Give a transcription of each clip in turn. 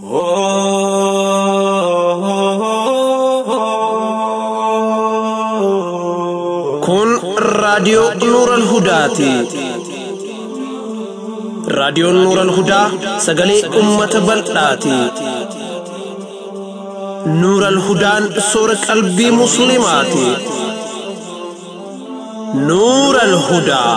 Kun raadiyoo Nuural Hudaati. Raadiyoon Nuural Hudaa sagalee uummata bal'aati. Nuural Hudaan soora qalbii Musliimaati. Nuural Hudaa.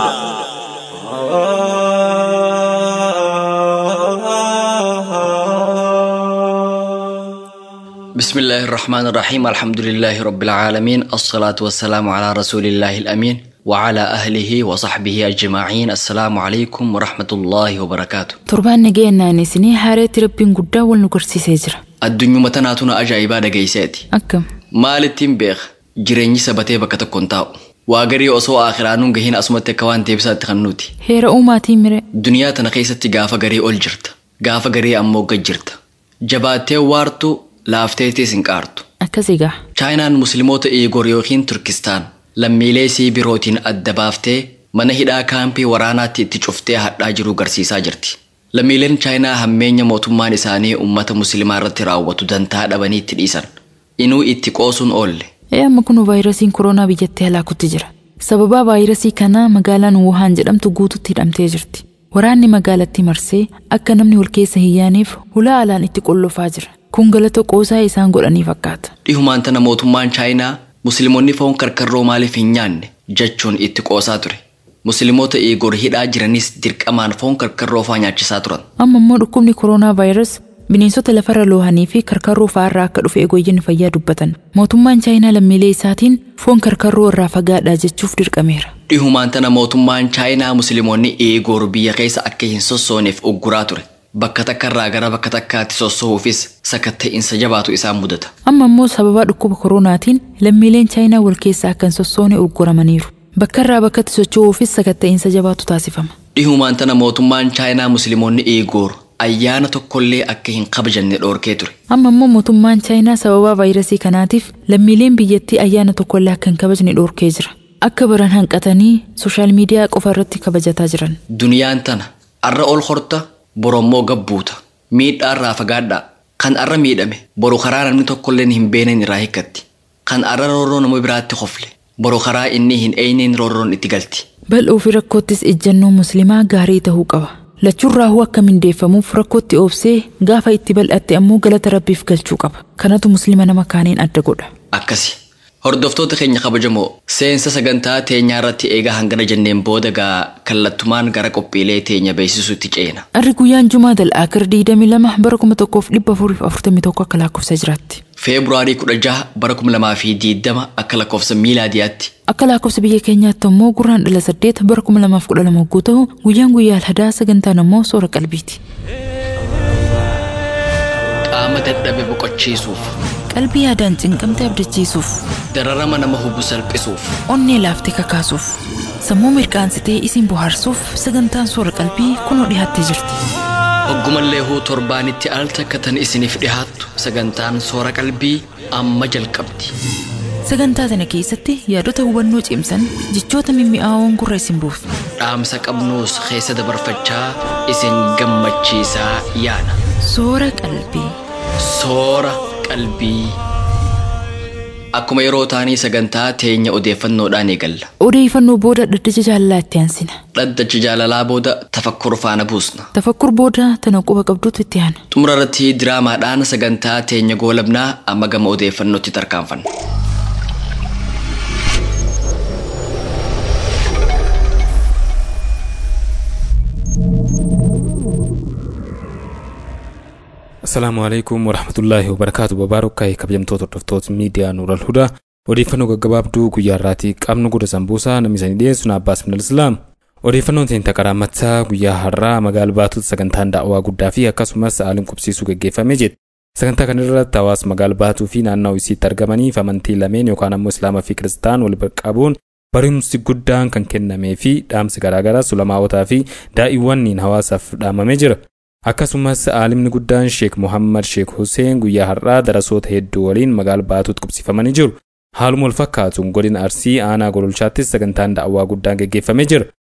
بسم الله الرحمن الرحيم الحمد لله رب العالمين الصلاة والسلام على رسول الله الأمين وعلى أهله وصحبه أجمعين السلام عليكم ورحمة الله وبركاته Torbaan nageenyaan isinii haareetti rabbiin guddaa wal nu garsiisee jira. addunyuma tanaatuna ajaa'ibaa dhageeyseeti Akkam maalittiin beeka jireenyi sabatee bakka tokkoon taa'u waa garii osoo aakiraanuun gahiin asumatti akka waan deebisaatti kan nuti heera uumaatiin mire duniyaa tana keessatti gaafa garii ol jirta gaafa garii ammoo gad jirta jabaattee waartu laafteetis hin qaartu akkas egaa chaayinaan musliimoota iigoor yookiin turkistaan lammiilee isii birootiin adda baaftee mana hidhaa kaampii waraanaatti itti cuftee hadhaa jiru garsiisaa jirti. Lammiileen chaayinaa hammeenya mootummaan isaanii uummata musliimaa irratti raawwatu dantaa dhabanii itti dhiisan. Inuu itti qoosuun oolle. ee amma kun vaayirasiin koronaa biyyattii halaakutti jira. Sababaa vaayirasii kanaa magaalaan Wuhaan jedhamtu guututti hidhamtee jirti. Waraanni magaalattii marsee akka namni wal keessa hin yaaneef hulaa alaan itti qollofaa jira. Kun galata qoosaa isaan godhanii fakkaata. Dhihumaan tana mootummaan chaayinaa musliimonni foon karkarroo maaliif hin nyaanne jechuun itti qoosaa ture. Musliimoota iigoor hidhaa jiranis dirqamaan foon karkarroo fa'aa nyaachisaa turan. Amma immoo dhukkubni koronaa vaayirasii bineensota lafarra loohanii fi karkarroo fa'aarraa akka dhufe eegooyyinni fayyaa dubbatan. Mootummaan chaayinaa lammiilee isaatiin foon karkarroo irraa fagaadhaa jechuuf dirqameera. Dhihumaan tana mootummaan chaayinaa musliimonni iigoor biyya keessa akka hin sossooneef ugguraa ture. Bakka takkarraa gara bakka takkaatti sossoo'uufis sakatta'insa jabaatu isaan mudata. Amma immoo sababa dhukkuba koronaatiin lammiileen chaayinaa wal keessaa akka hin sossoone ugguramaniiru. Bakka irraa bakkatti socho'uufis sakatta'insa jabaatu taasifama. Dhihumaan tana mootummaan chaayinaa musliimonni iigoor ayyaana tokkollee akka hin kabajanne dhoorkee ture. Amma immoo mootummaan chaayinaa sababa vaayirasii kanaatiif lammiileen biyyattii ayyaana tokkollee akka hin kabajne dhoorkee jira. Akka baran hanqatanii sooshaal miidiyaa qofa irratti kabajataa jiran. Duniyaan tana arra ol horta borommoo gabbuuta miidhaa irraa fagaadhaa kan arra miidhame boru karaa namni tokkolleen hin beenen irraa hikkatti kan arra roorroo nama biraatti hofle boru karaa inni hin eeyneen roorroon itti galti. Bal'oo fi rakkoottis ejjennoo musliimaa gaarii ta'uu qaba. Lachuun raahuu akka mindeeffamuuf rakkootti oobsee gaafa itti bal'atte ammoo galata rabbiif galchuu qaba. Kanatu musliima nama kaaniin adda godha. Akkasi. Hordoftoota keenya kabajamoo seensa sagantaa teenyaa irratti eegaa hangana jenneen booda gaa kallattumaan gara qophiilee teenya beeksisuutti ceena. Arri guyyaan Jumaa Dal'aakir 22 bara 1441 akka lakkoofsa jiraatti. Feebruaarii 16 bara 2020 akka lakkoofsa miilaadiyaatti. Akka lakkoofsa biyya keenyaatti ammoo gurraan dhala 8 bara 2012 hogguu ta'u guyyaan guyyaa alhadaa sagantaan ammoo soora qalbiiti. Qaama dadhabe boqochiisuuf, Qalbii yaadaan cinqamte abdachiisuuf, dararama nama hubu salphisuuf, onnee laaftee kakaasuuf, sammuu mirqaansitee isin bohaarsuuf sagantaan soora qalbii kunoo dhiyaattee jirti. Hoggumallee huu torbaanitti al takka tan isiniif dhihaattu sagantaan soora qalbii amma jalqabdi. Sagantaa tana keessatti yaadota hubannoo cimsan jechoota mimmi'aawoon gurra isin buufna. Dhaamsa qabnuus keessa dabarfachaa isin gammachiisaa yaana. Soora qalbii. Soora qalbii. Akkuma yeroo taanii sagantaa teenya odeeffannoodhaan eegalla. Odeeffannoo booda dhaddacha jaalalaa itti aansina. Dhaddacha jaalalaa booda tafakkur faana buusna. Tafakkur booda tana quba qabduutu itti aana. Xumura irratti diraamaadhaan sagantaa teenya goolabnaa amma gama odeeffannootti tarkaanfanna. Asalaamu alaikum warahmatullaahi wabarakaatu babaarokkaayi kabajamtoota hordoftoota miidiyaa Nuural Hudaa odeeffannoo gaggabaabduu guyyaa irraatii qabnu goda sambuusaa namni isanii dhiyeessu Abbaas Minal Islaam odeeffannoon teenya qarammataa guyyaa har'aa magaala baatutti sagantaan daa'awaa guddaa fi akkasumas haaliin qubsiisuu gaggeeffamee jira. Sagantaa kana irratti hawaasa magaala baatuu fi naannoo isiitti argamaniif amantii lameen yookaan ammoo Islaamaa fi Kiristaan wal qabuun barumsi guddaan kan kennamee fi dhaamsi garaagaraa sulamaawotaa fi daa'iiwwaniin hawaasaaf dhaamamee jira. Akkasumas aalimni guddaan Sheek Muhammad Sheek Hussein guyyaa har'aa darasoota hedduu waliin magaala baatuutti qubsiifamanii jiru. Haaluma wal fakkaatuun godina Arsii aanaa gololchaattis sagantaan daa'awaa guddaan gaggeeffamee jira.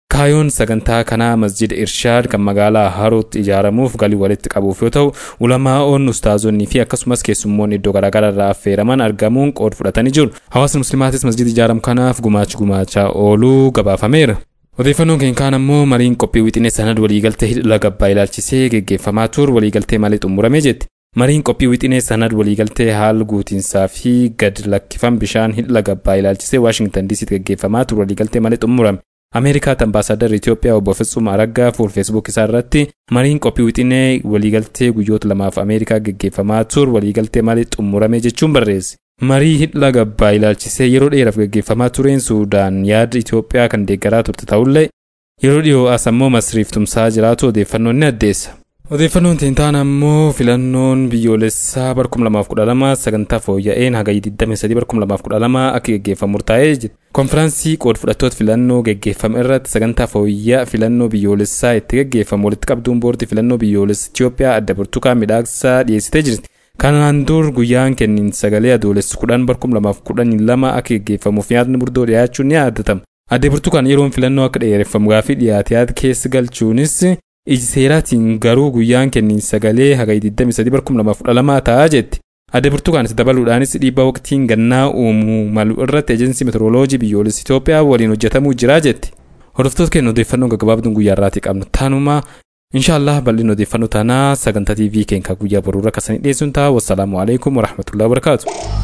Kaayoon sagantaa kanaa masjida Irshaad kan magaalaa Harootti ijaaramuuf galii walitti qabuuf yoo ta'u, ulamaa'oon, ustaazonnii fi akkasumas keessummoonni iddoo garaagaraa irraa affeeraman argamuun qooda fudhatanii jiru. Hawaasni muslimaatis masjida ijaaramu kanaaf gumaacha gumaachaa ooluu gabaafameera. Odeeffannoon keenya kaan ammoo mariin qophii wixinee sanad waliigaltee hidha gabbaa ilaalchisee geggeeffamaa ture waliigaltee malee xumuramee jetti. Mariin qophii wixinee sanad waliigaltee haala guutiinsaa fi gad lakkifam bishaan hidha gabbaa ilaalchisee Waashingtan DC'tti geggeeffamaa ture waliigaltee malee xumurame. Ameerikaatti ambaasaadar Itoophiyaa obbo Fitsum Araggaa fuul feesbuuk isaa irratti mariin qophii wixinee waliigaltee guyyoota lamaaf Ameerikaa geggeeffamaa ture waliigaltee malee xumurame jechuun barreesse. Marii hidha gabbaa ilaalchisee yeroo dheeraaf geggeeffamaa tureen Suudaan yaada Itoophiyaa kan deeggaraa turte ta'ullee yeroo dhiyoo as ammoo masriif tumsaa jiraatu odeeffannoon ni addeessa. Odeeffannoon teentaan ammoo filannoon biyyoolessaa bara 2012 sagantaa fooyya'een hagayya 23 bara 2012 akka geggeeffamu murtaa'ee jira. Konfiraansii qooda fudhattoota filannoo geggeeffame irratti sagantaa fooyyaa filannoo biyyoolessaa itti geggeeffamu walitti qabduun boordii filannoo biyyoolessa Itoophiyaa adda burtukaan midhaagsaa dhiyeessitee jirti. Kanaan dur guyyaan kenniin sagalee adoolessa kudhan bara 2012 akka geggeeffamuuf yaadni murtoo dhiyaachuun ni yaadatama. Adde burtukaan yeroon filannoo akka dheereffamu gaafii dhiyaate yaada keessa galchuunis iji seeraatiin garuu guyyaan kenniin sagalee hagayya 23 bara 2012 ta'aa jetti. Adde burtukaanis dabaluudhaanis dhiibbaa waqtiin gannaa uumuu malu irratti eejensii meteoroloojii biyyoolessa Itoophiyaa waliin hojjetamuu jira jetti. Hordoftoota keenya odeeffannoo gaggabaabduun guyyaa irraatii qabnu taanuma inshaallah bal'inni odeeffannoo tanaa sagantaa TV keenya guyyaa boruu irra kasanii dhiyeessuun ta'a wassalaamu alaikum warahmatullahi wabarakaatu.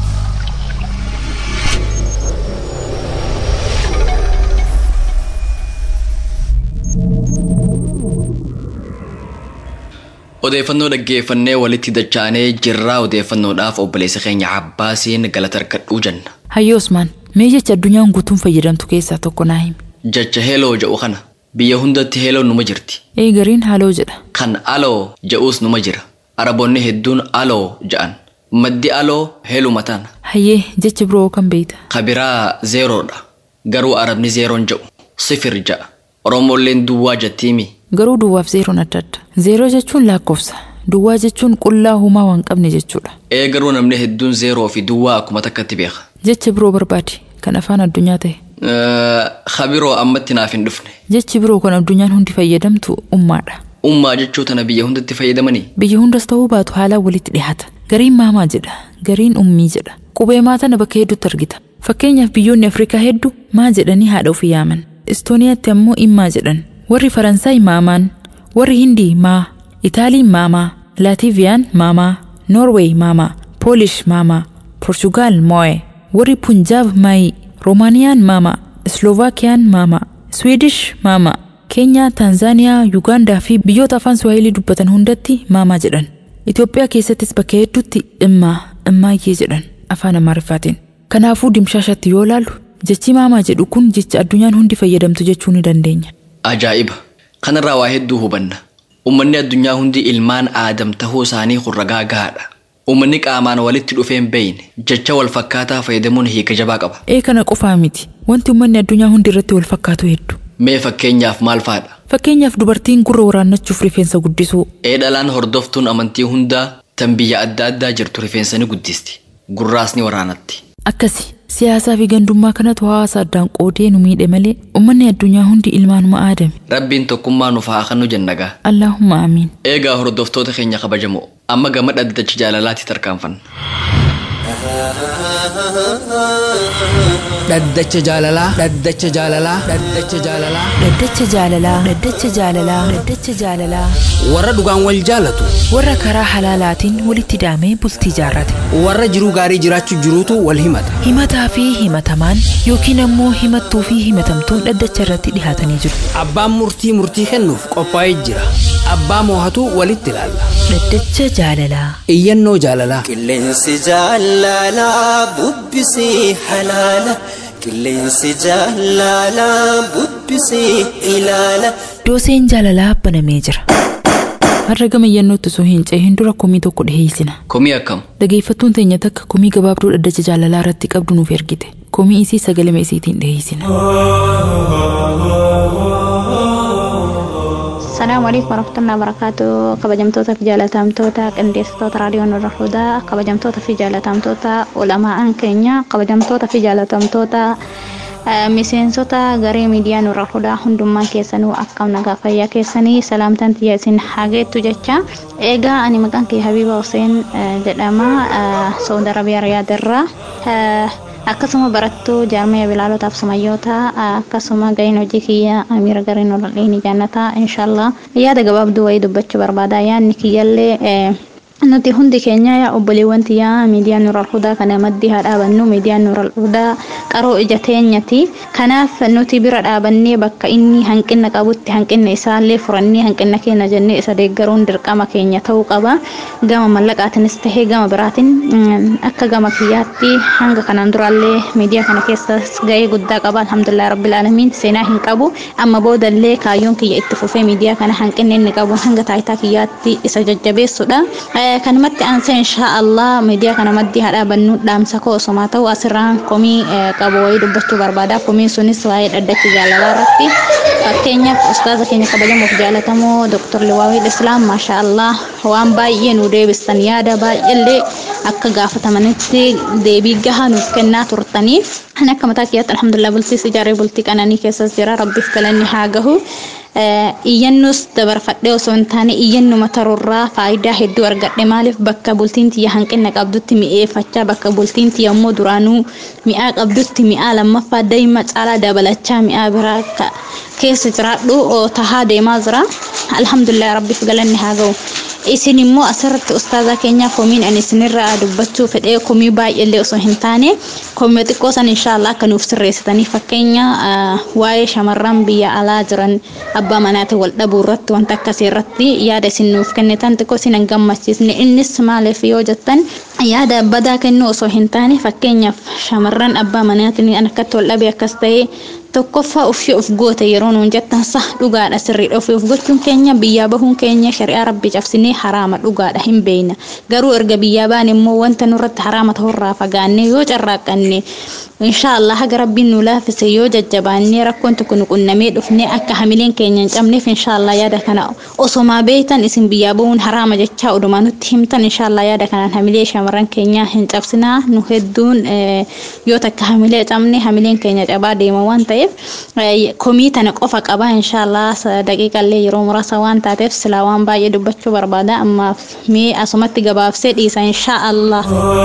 Odeeffannoo dhaggeeffannee walitti dacha'anee jirraa odeeffannoodhaaf obboleessa keenya Abbaasiin galata harkadhuu jenna. Hayyoo Usmaan, mee jecha addunyaan guutuun fayyadamtu keessaa tokko naa himi. Jecha heeloo jedhu kana biyya hundatti heeloon numa jirti. Ee gariin haaloo jedha. Kan aloo jedhuus numa jira. Araboonni hedduun aloo jedhan. Maddi aloo heeluma taana. Hayyee jecha biroo kan beeyta. Kabiraa zeeroodha. Garuu arabni zeeroon jedhu. Sifir jedha. Oromoolleen duwwaa jettiimi. Garuu duwwaaf zeeroon adda adda. Zeeroo jechuun lakkoofsa. Duwwaa jechuun qullaa humaa waan qabne jechuudha. Ee garuu namni hedduun zeeroo fi duwwaa akkuma takkatti beeka. Jecha biroo barbaadi. Kan afaan addunyaa ta'e. Kabiroo ammatti naaf hin dhufne. Jechi biroo kan addunyaan hundi fayyadamtu ummaadha. Ummaa jechuu tana biyya hundatti fayyadamanii. Biyya hundas ta'uu baatu haalaan walitti dhiyaata. Gariin maamaa jedha. Gariin ummii jedha. Qubee maatana bakka hedduutti argita. Fakkeenyaaf biyyoonni Afrikaa hedduu maa jedhanii haadha ofii yaaman. Istooniyaatti ammoo immaa jedhan. Warri Faransaay maamaan. Warri Hindii maa. Itaaliin maamaa. Laativiyaan maamaa. Noorweey maamaa. Poolish maamaa. Porshugaal moo'ee. Warri Punjaab maayii. Roomaaniyaan maamaa. Slovaakiyaan maamaa. Swiidish maamaa. Keenyaa, Taanzaaniyaa, Yuugaandaa fi biyyoota afaan Suwaahilii dubbatan hundatti maamaa jedhan. Itoophiyaa keessattis bakka hedduutti immaa, immaayyee jedhan afaan Amaariffaatiin. Kanaafuu dimshaashatti yoo ilaallu jechi maamaa jedhu kun jecha addunyaan hundi fayyadamtu jechuu ni dandeenya. Ajaa'iba! Kanarraa waa hedduu hubanna. Uummanni addunyaa hundi ilmaan aadam tahuu isaanii hurragaa gahaadha. Uummanni qaamaan walitti dhufeen beeyne jecha wal fakkaataa fayyadamuun hiika jabaa qaba. Ee kana qofaa miti. Wanti uummanni addunyaa hundi irratti wal fakkaatu hedduu. Mee fakkeenyaaf maal fa'aadha? Fakkeenyaaf dubartiin gurra waraannachuuf rifeensa guddisuu. Ee dhalaan hordoftuun amantii hundaa tan biyya adda addaa jirtu rifeensa ni guddisti. Gurraas ni waraanatti. Akkasi siyaasaa fi gandummaa kanatu hawaasa addaan qoodee nu miidhe malee uummanni addunyaa hundi ilmaanuma aadame. Rabbiin tokkummaa nuuf haa kennu jennagaa. Allaahumma amiin. Eegaa hordoftoota keenya kabajamoo amma gama dhaddacha jaalalaatti tarkaanfanna. dhaddacha jaalalaa dhaddacha jaalalaa dhaddacha jaalalaa Dhaddacha jaalalaa. Dhaddacha jaalalaa. Dhaddacha jaalalaa. warra dhugaan wal jaalatu Warra karaa halaalaatiin walitti daamee bultii jaarrate. warra jiruu gaarii jiraachuu jiruutu wal himata Himataa fi himatamaan yookiin ammoo himattuu fi himatamtuun dhaddacha irratti dhihaatanii jiru. abbaan murtii murtii kennuuf qophaa'ee jira abbaa moohatu walitti ilaalla Dhaddacha jaalalaa. iyyannoo jaalalaa Qilleensi jaalalaa bubbisee halaala. Qilleensi jaalalaa bubbisee ilaala. Dooseen jaalalaa banamee jira. Har'a gama iyyannootti osoo hin cehin dura komii tokko dhiheessina. Komii akkam? Dhageeffattuun teenya takka komii gabaabduu dhaddacha jaalalaa irratti qabdu nuuf ergite. Komii isii sagalama isiitiin dhiheessina. Salaamu alaikum warahmatullahi wabarakatuh kabajamtoota fi jaalatamtoota qindeessitoota raadiyoo nurra hudaa kabajamtoota fi jaalatamtoota ulamaan keenya kabajamtoota fi jaalatamtoota miseensota garee miidiyaa nurra fuudhaa hundummaa keessanuu akkam nagaa fayyaa keessanii salaamtaan tiyya isin hageettu jecha eegaa ani maqaan kee Habiba Hussein jedhama Saudi Arabiyaa Riyaadirraa akkasuma barattuu jaarmaya bilaalootaaf sumayyoota akkasuma gaheen hojii kiyya amiira gariin olal'iini jaannataa inshaallah yaada gabaabduu wayii dubbachuu barbaada yaadni kiyyallee nuti hundi keenya yaa obboleewwan tiyyaa miidiyaa nuural hudaa kana maddii haa dhaabannu miidiyaa nuural hudaa qaroo ija teenyati kanaaf nuti bira dhaabannee bakka inni hanqina qabutti hanqina isaallee furannee hanqina keenya jennee isa deeggaruun dirqama keenya ta'uu qaba gama mallaqaatinis tahee gama biraatiin akka gama kiyyaatti hanga kanaan duraallee miidiyaa kana keessas ga'ee guddaa qaba alhamdulillah rabbil aalamiin seenaa hin qabu amma boodallee kaayyoon kiyya itti fufee miidiyaa kana hanqinni inni qabu hanga taayitaa kiyyaatti isa jajjabeessudha. kanumatti aansee insha Allah miidiyaa kana maddii haa dhaabannu dhaamsa koo osomaa ta'u asirraan komii qabu wayii dubbachuu barbaada komiin sunis waa'ee dhaddacha jaalalaa irratti fakkeenyaaf ustaaza keenya kabajamuuf jaalatamoo doktor Liwaawil Islaam maasha Allah waan baay'ee nu deebistan yaada baay'eellee akka gaafatamanitti deebii gahaa nuuf kennaa turtaniif ani akka mataa kiyyaatti alhamdulillah bultiis ijaaree bultii qananii keessas jira rabbiif galanni haa gahu. iyyannus dabarfadhee osoo hin taane iyyannuma tarurraa faayidaa hedduu argadhe maaliif bakka bultiin tiyya hanqina qabdutti mi'eeffachaa bakka bultiin tiyya immoo duraanuu mi'aa qabdutti mi'aa lammaffaa daa'ima caalaa dabalachaa mi'aa biraa keessa jiraadhu tahaa deemaa jira alhamdulillah rabbiif galanni haa ga'u. isin immoo asirratti ustaazaa keenya komiin ani isinirraa dubbachuu fedhee komii baay'eellee osoo hin taane komii xiqqoo san inshaallah akka nuuf sirreessitanii fakkeenya waa'ee shamarran biyya alaa jiran abbaa manaatiin wal dhabuu irratti wanta akkasii irratti yaada isin nuuf kennitan xiqqoo isin hin gammachiisne innis maaliif yoo jettan yaada badaa kennuu osoo hin taane fakkeenyaaf shamarran abbaa manaatiin akkatti wal dhabe akkas ta'ee tokkoffaa ofii of goote yeroo nuun jettan sa dhugaadha sirriidha ofii of gochuun keenya biyyaa bahuun keenya shari'aa rabbi cabsinee haraama dhugaadha hin beekna garuu erga biyyaa baan immoo wanta nurratti haraama ta'urraa fagaannee yoo carraaqqanne inshaallah haga rabbiin nu laafise yoo jajjabaannee rakkoon tokko nu qunnamee dhufnee akka hamileen keenya hin cabneef inshaallah yaada kana osomaa beektan isin biyyaa bahuun haraama jechaa odumaa nutti himtan inshaallah yaada kanaan hamilee shamarran keenyaa hin cabsinaa nu hedduun yoo takka hamilee cabne hamileen keenya cabaa deema waan ta'eef komii tana qofa qaba inshaallah daqiiqallee yeroo muraasa waan taateef silaa waan baay'ee dubbachuu barbaada ammaaf mee asumatti gabaabsee dhiisa inshaallah.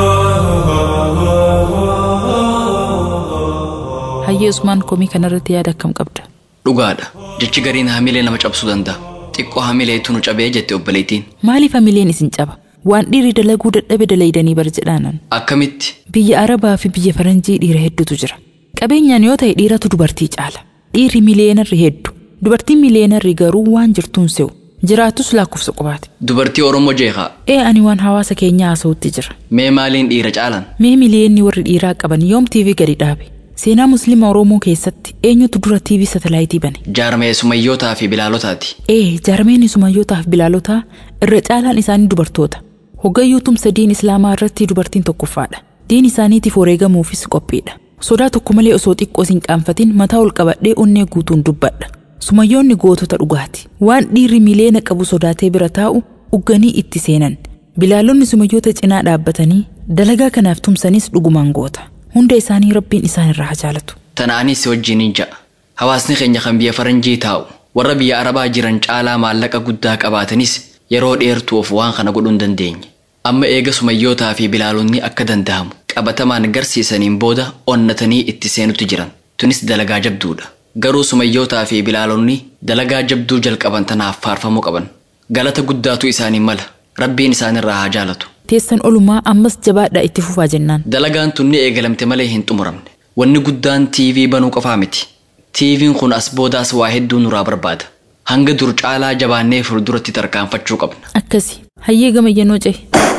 hayyee usmaan komii kanarratti yaada akkam qabda dhugaadha jechi gariin hamilee nama cabsuu danda'a xiqqoo hamileetu nu cabee jette obboleettiin maaliif hamileen isin caba waan dhiirri dalaguu dadhabe dalaydanii bar jedhaanan akkamitti biyya arabaa fi biyya faranjii dhiira hedduutu jira qabeenyaan yoo ta'e dhiiratu dubartii caala dhiirri miliyeenarri heddu dubartiin miliyeenarri garuu waan jirtuun se'u jiraatus lakkoofsa qubaati dubartii oromoo jeeqaa ee ani waan hawaasa keenyaa haasa'utti jira mee maaliin dhiira caalan mee miliyeenni warri dhiiraa qaban yoom tiivii gadi dhaabe seenaa musliima oromoo keessatti eenyutu dura tiivii satalaayitii bane jaarmee sumayyootaa fi bilaalotaati ee jaarmeen sumayyootaa fi bilaalotaa irra caalaan isaanii dubartoota hoggayyuu tumsa diin islaamaa irratti dubartiin tokkoffaadha diin isaaniitiif wareegamuufis qophiidha sodaa tokko malee osoo xiqqoo hin qaanfatin mataa ol qabadhee onnee guutuun dubbadha sumayyoonni gootota dhugaati waan dhiirri miliyoona qabu sodaatee bira taa'u ugganii itti seenan bilaalonni sumayyoota cinaa dhaabbatanii dalagaa kanaaf tumsanis dhugumaan goota hunda isaanii rabbiin isaan irraa haa jaalatu tana'anis wajjiniin ja'a hawaasni keenya kan biyya faranjii taa'u warra biyya arabaa jiran caalaa maallaqa guddaa qabaatanis yeroo dheertuuf waan kana godhuu hin dandeenye amma eega sumayyootaa fi bilaalonni akka danda'amu qabatamaan garsiisaniin booda onnatanii itti seenutti jiran tunis dalagaa jabduudha garuu sumayyootaa fi bilaalonni dalagaa jabduu jalqaban tanaaf faarfamuu qaban galata guddaatu isaanii mala rabbiin isaanirraa haa jaalatu teessan olumaa ammas jabaadhaa itti fufaa jennaan dalagaan tun ni eegalamte malee hin xumuramne wanni guddaan tiivii banuu qofaa miti tiiviin kun as boodaas waa hedduu nuraa barbaada hanga dur caalaa jabaannee fuulduratti tarkaanfachuu qabna akkasi hayyee gama iyyannoo cehe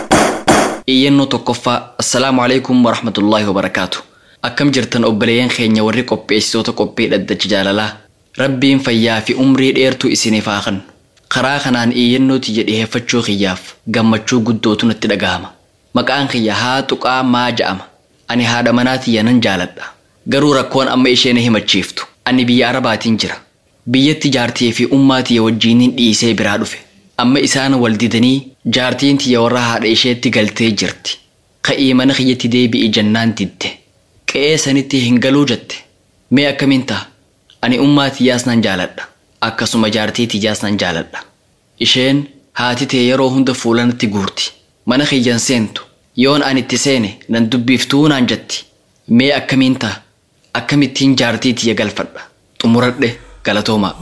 iyyannoo tokkoffaa assalaamu alaikum warahmatullaahi wabarakaatu akkam jirtan obboleeyyan keenya warri qopheessitoota qophii dhaddacha jaalalaa rabbiin fayyaa fi umrii dheertuu isiniif haa kennu karaa kanaan iyyannoo tiyya dhiheeffachuu kiyyaaf gammachuu guddootu natti dhagahama maqaan kiyya haa tuqaa maa ja'ama ani haadha manaa tiyya nan jaaladha garuu rakkoon amma isheen himachiiftu ani biyya arabaatiin jira biyyatti jaartii fi ummaa tiyya wajjiiniin dhiisee biraa dhufe amma isaan wal didanii jaartiin tiyya warra haadha isheetti galtee jirti ka'ii mana kiyyatti deebi'i jennaan didde qe'ee sanitti hin galuu jette Mee akkamiin ta'a? Ani ummaa tiyyaas nan jaaladha. Akkasuma jaartii tiyyaas nan jaaladha. Isheen haati tee yeroo hunda fuulanatti guurti. Mana kiyyan seentu. Yoon ani itti seene nan dubbiftuu naan jetti. Mee akkamiin ta'a? Akkamittiin jaartii tiyya galfadha? Xumuradhe galatoomaa.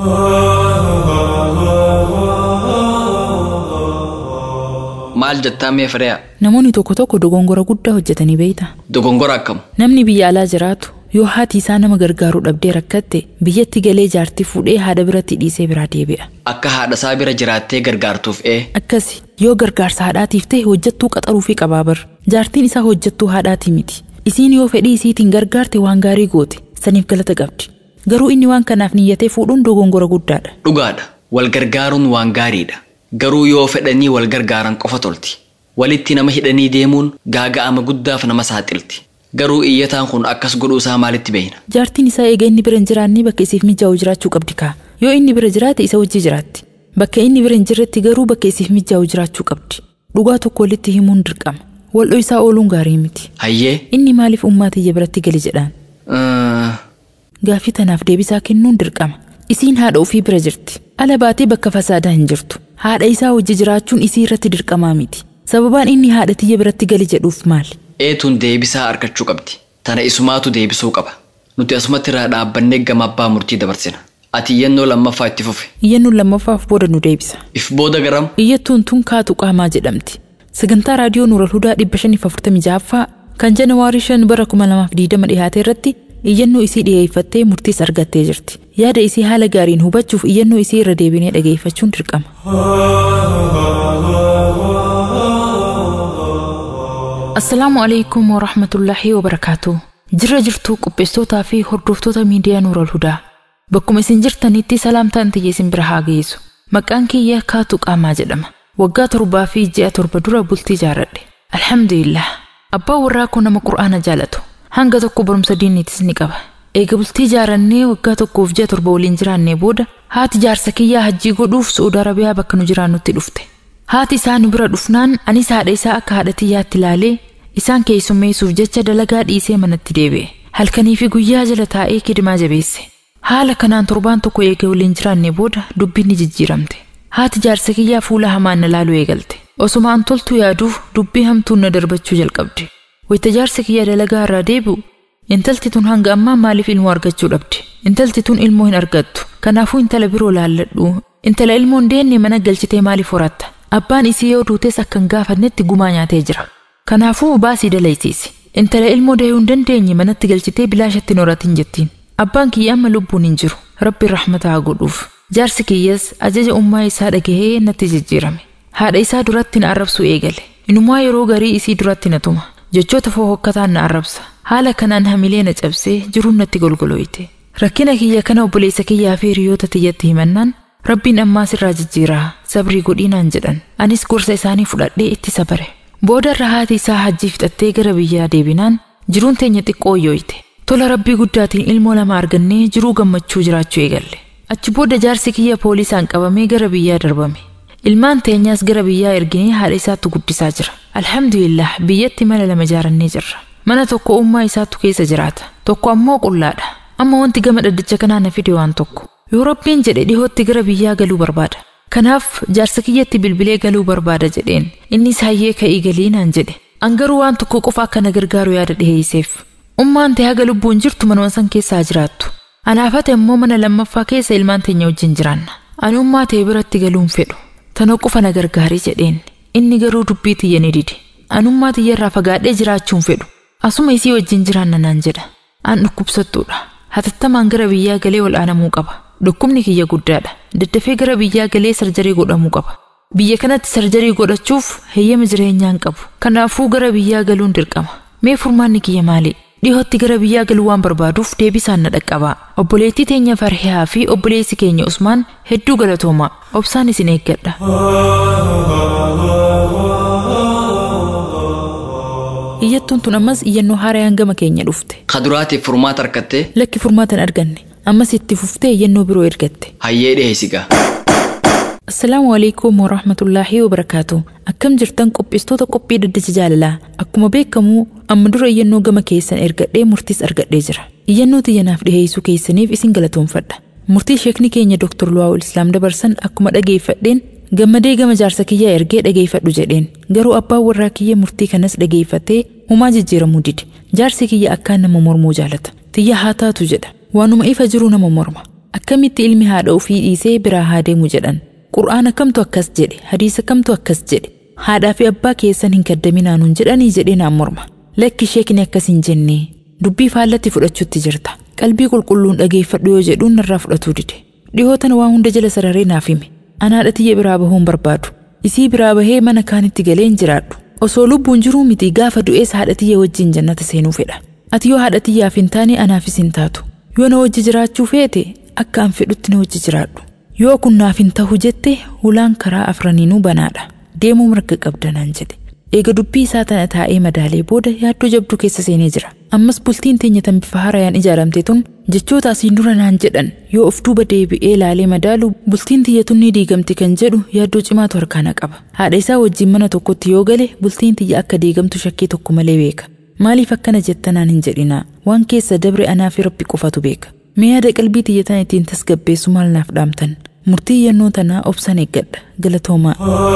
Maal jettaa mee fireeya? Namoonni tokko tokko dogongora guddaa hojjetanii beeyta. Dogongora akkamu? Namni biyya alaa jiraatu yoo haati isaa nama gargaaruu dhabdee rakkatte biyyatti galee jaartii fuudhee haadha biratti dhiisee biraa deebi'a. Akka haadha isaa bira jiraattee gargaartuuf ee Akkasi yoo gargaarsa haadhaatiif ta'e hojjettuu qaxaruu fi qabaabar. Jaartiin isaa hojjettuu haadhaatii miti. Isiin yoo fedhii isiitiin gargaarte waan gaarii goote saniif galata qabdi. Garuu inni waan kanaaf niyyatee fuudhuun dogongora guddaadha. dhugaadha. Wal gargaaruun waan gaariidha. Garuu yoo fedhanii wal gargaaran qofa tolti. Walitti nama hidhanii deemuun gaaga'ama guddaaf nama saaxilti. Garuu iyyataan kun akkas godhuu isaa maalitti beeyna? Jaartiin isaa eega inni bira hin jiraanne bakka isiif mijaa'u jiraachuu qabdi kaa. Yoo inni bira jiraate isa wajji jiraatti. Bakka inni bira hin jirretti garuu bakka isiif mijaa'u jiraachuu qabdi. Dhugaa tokko walitti himuun dirqama. Waldho isaa ooluun gaarii miti. Hayyee? Inni maaliif ummaa tiyya biratti gali jedhaan? Uh, Gaaffii tanaaf deebisaa kennuun dirqama. Isiin haadha ofii bira jirti. Ala baatee bakka fasaadaa hin jirtu. Haadha isaa wajji jiraachuun isii irratti dirqamaa miti. Sababaan inni haadha tiyya biratti gali jedhuuf maali? eetuun deebisaa argachuu qabdi. Tana isumaatu deebisuu qaba. Nuti asumatti irraa dhaabbannee gama abbaa murtii dabarsina. Ati iyyannoo lammaffaa itti fufi. Iyyannoon lammaffaaf booda nu deebisa. If booda garam? Iyyattuun tun kaatu qaamaa jedhamti. Sagantaa raadiyoo Nuural Hudaa 546ffaa kan Janawaarii 5 bara 2020 dhiyaate irratti iyyannoo isii dhiyeeffattee murtiis argattee jirti. Yaada isii haala gaariin hubachuuf iyyannoo isii irra deebinee dhageeffachuun dirqama. Assalaamu alaikum wa rahmatullaahi wa barakaatu. Jirra jirtuu qopheessitootaa fi hordoftoota miidiyaa Nuural Hudaa. Bakkuma isin jirtanitti salaamtaan tiyya isin bira haa geessu. Maqaan kiyya kaatu qaamaa jedhama. Waggaa torbaa fi ji'a torba dura bultii jaaradhe. Alhamdulillah. Abbaan warraa koo nama qur'aana jaalatu. Hanga tokko barumsa diiniitis ni qaba. Eega bultii jaarannee waggaa tokkoof ji'a torba waliin jiraannee booda haati jaarsa kiyyaa hajjii godhuuf Su'uudi Arabiyaa bakka nu jiraannutti dhufte. Haati isaa nu bira dhufnaan anis haadha isaa akka haadha tiyyaatti ilaalee isaan keessummeessuuf jecha dalagaa dhiisee manatti deebi'e. Halkanii fi guyyaa jala taa'ee kidimaa jabeesse. Haala kanaan torbaan tokko eegee waliin jiraannee booda dubbiin ni jijjiiramte. Haati jaarsa kiyyaa fuula hamaan na laaluu eegalte. Osuma an toltuu yaaduuf dubbii hamtuun na darbachuu jalqabde. Wayita jaarsa kiyyaa dalagaa irraa deebi'u intalti tun hanga ammaa maaliif ilmoo argachuu dhabde? Intalti tun ilmoo hin argattu. Kanaafuu intala biroo laalladhu. Intala ilmoo hin deenne mana galchitee maaliif horatta? Abbaan isii yoo duutes akka hin gaafannetti gumaa nyaatee jira. Kanaafuu baasii dalaysiisi. Intala ilmoo dahuu hin dandeenye manatti galchitee bilaashatti hin horatin jettiin. Abbaan kiyya amma lubbuun hin jiru. Rabbi rahmata haa godhuuf. Jaarsi kiyyas ajaja ummaa isaa dhagahee natti jijjiirame. Haadha isaa duratti na arrabsuu eegale. Inumaa yeroo garii isii duratti na tuma. Jechoota fohokkataan na arrabsa. Haala kanaan hamilee na cabsee jiruun natti golgolooyte. Rakkina kiyya kana obboleessa kiyyaa fi hiriyoota tiyyatti himannaan Rabbiin ammaas irraa jijjiiraa sabrii godhiinaan jedhan. Anis gorsa isaanii fudhadhee itti sabare. Booda irra haati isaa hajjii fixattee gara biyyaa deebinaan jiruun teenya xiqqoo yooyte. Tola rabbii guddaatiin ilmoo lama argannee jiruu gammachuu jiraachuu eegalle. Achi booda jaarsi kiyya poolisaan qabamee gara biyyaa darbame. Ilmaan teenyaas gara biyyaa erginee haadha isaatti guddisaa jira. Alhamdulillah biyyatti mana lama ijaarannee jirra. Mana tokko ummaa isaatu keessa jiraata. Tokko ammoo qullaadha. Amma wanti gama dhaddacha kanaa na fide waan tokko. Yoo rabbiin jedhe dhihootti gara biyyaa galuu barbaada. Kanaaf jaarsa kiyyatti bilbilee galuu barbaada jedheen. Innis hayyee ka'ii galii naan jedhe. An garuu waan tokko qofa akka na gargaaru yaada dhiheesseef. Ummaan ta'e haga lubbuun jirtu manuma san keessaa jiraattu. Anaafate immoo mana lammaffaa keessa ilmaan teenya wajjin jiraanna. Ani ummaa ta'e biratti galuun fedhu. Tana qofa na gargaarii jedheen. Inni garuu dubbii tiyya ni dide. Anummaa tiyya irraa fagaadhee jiraachuun fedhu. Asuma isii wajjin jiraanna naan jedha. An dhukkubsattuudha. Hatattamaan gara biyyaa galee wal'aanamuu qaba. Dhukkubni kiyya guddaadha. Daddafee gara biyyaa galee sarjarii godhamuu qaba. Biyya kanatti sarjarii godhachuuf heeyyama jireenyaa hin qabu. Kanaafuu gara biyyaa galuun dirqama. Mee furmaanni kiyya maali? Dhihootti gara biyyaa galuu waan barbaaduuf deebisaan na dhaqqabaa. Obboleettii teenya Farhiyaa fi obboleessi keenya Usmaan hedduu galatoomaa. Obsaan isin eeggadha. Iyyattuun tun ammas iyyannoo haaraan gama keenya dhufte. Kaduraatiif furmaata harkattee Lakki furmaata hin arganne. Ammas itti fuftee iyyannoo biroo ergatte. hayyee dhiheessigaa. Assalaamu alaikum warahmatullaahi wabarakaatu. Akkam jirtan qopheessitoota qophii daddacha jaalalaa. Akkuma beekamu amma dura iyyannoo gama keessan ergadhee murtiis argadhee jira. iyyannoo tiyyanaaf dhiheessuu keessaniif isin galatoomfadha murtii sheekni keenya Dr. Luwaawul Islaam dabarsan akkuma dhageeffadheen gammadee gama jaarsa kiyyaa ergee dhageeffadhu jedheen garuu abbaan warraa kiyya murtii kanas dhageeffatee humaa jijjiiramuu dide jaarsi kiyya akkaan nama mormuu jaalata tiyya haa taatu jedha waanuma ifa jiru nama morma akkamitti ilmi haadha ofii dhiisee biraa haa deemu jedhan qur'aana kamtu akkas jedhe hadiisa kamtu akkas jedhe haadhaa fi abbaa keessan hin kaddaminaanuun jedhanii jedhee naan morma lakki sheekni akkas hin jenne dubbii faallatti fudhachuutti jirta qalbii qulqulluun dhageeffadhu yoo jedhuun narraa fudhatuu dide dhihootan waa hunda jala sararee naaf hime anaadha tiyya biraa bahuun barbaadu isii biraa bahee mana kaanitti galee hin jiraadhu osoo lubbuun jiruu miti gaafa du'ees haadha tiyya wajjin jannata seenuu fedha ati yoo haadha tiyyaaf hin taane anaafis hin taatu yoo na wajji jiraachuu feete akka an fedhutti na wajji jiraadhu yoo kun naaf hin tahu jette hulaan karaa afraniinuu banaadha deemuu mirga qabda naan jedhe eega dubbii isaa tana taa'ee madaalee booda yaaddoo jabduu keessa seenee jira ammas bultiin teenya tan bifa haarayaan ijaaramte tun jechoota asiin dura naan jedhan yoo of duuba deebi'ee laalee madaalu bultiin tiyya tun ni diigamti kan jedhu yaaddoo cimaatu harkaana qaba haadha isaa wajjin mana tokkotti yoo gale bultiin tiyya akka diigamtu shakkii tokko malee beeka maaliif akkana jettanaan hin jedhinaa waan keessa dabre anaa fi rabbi qofatu beeka mee yaada qalbii tiyya tan ittiin tasgabbeessu maal naaf dhaamtan murtii yannoo tanaa obsan eeggadha galatoomaa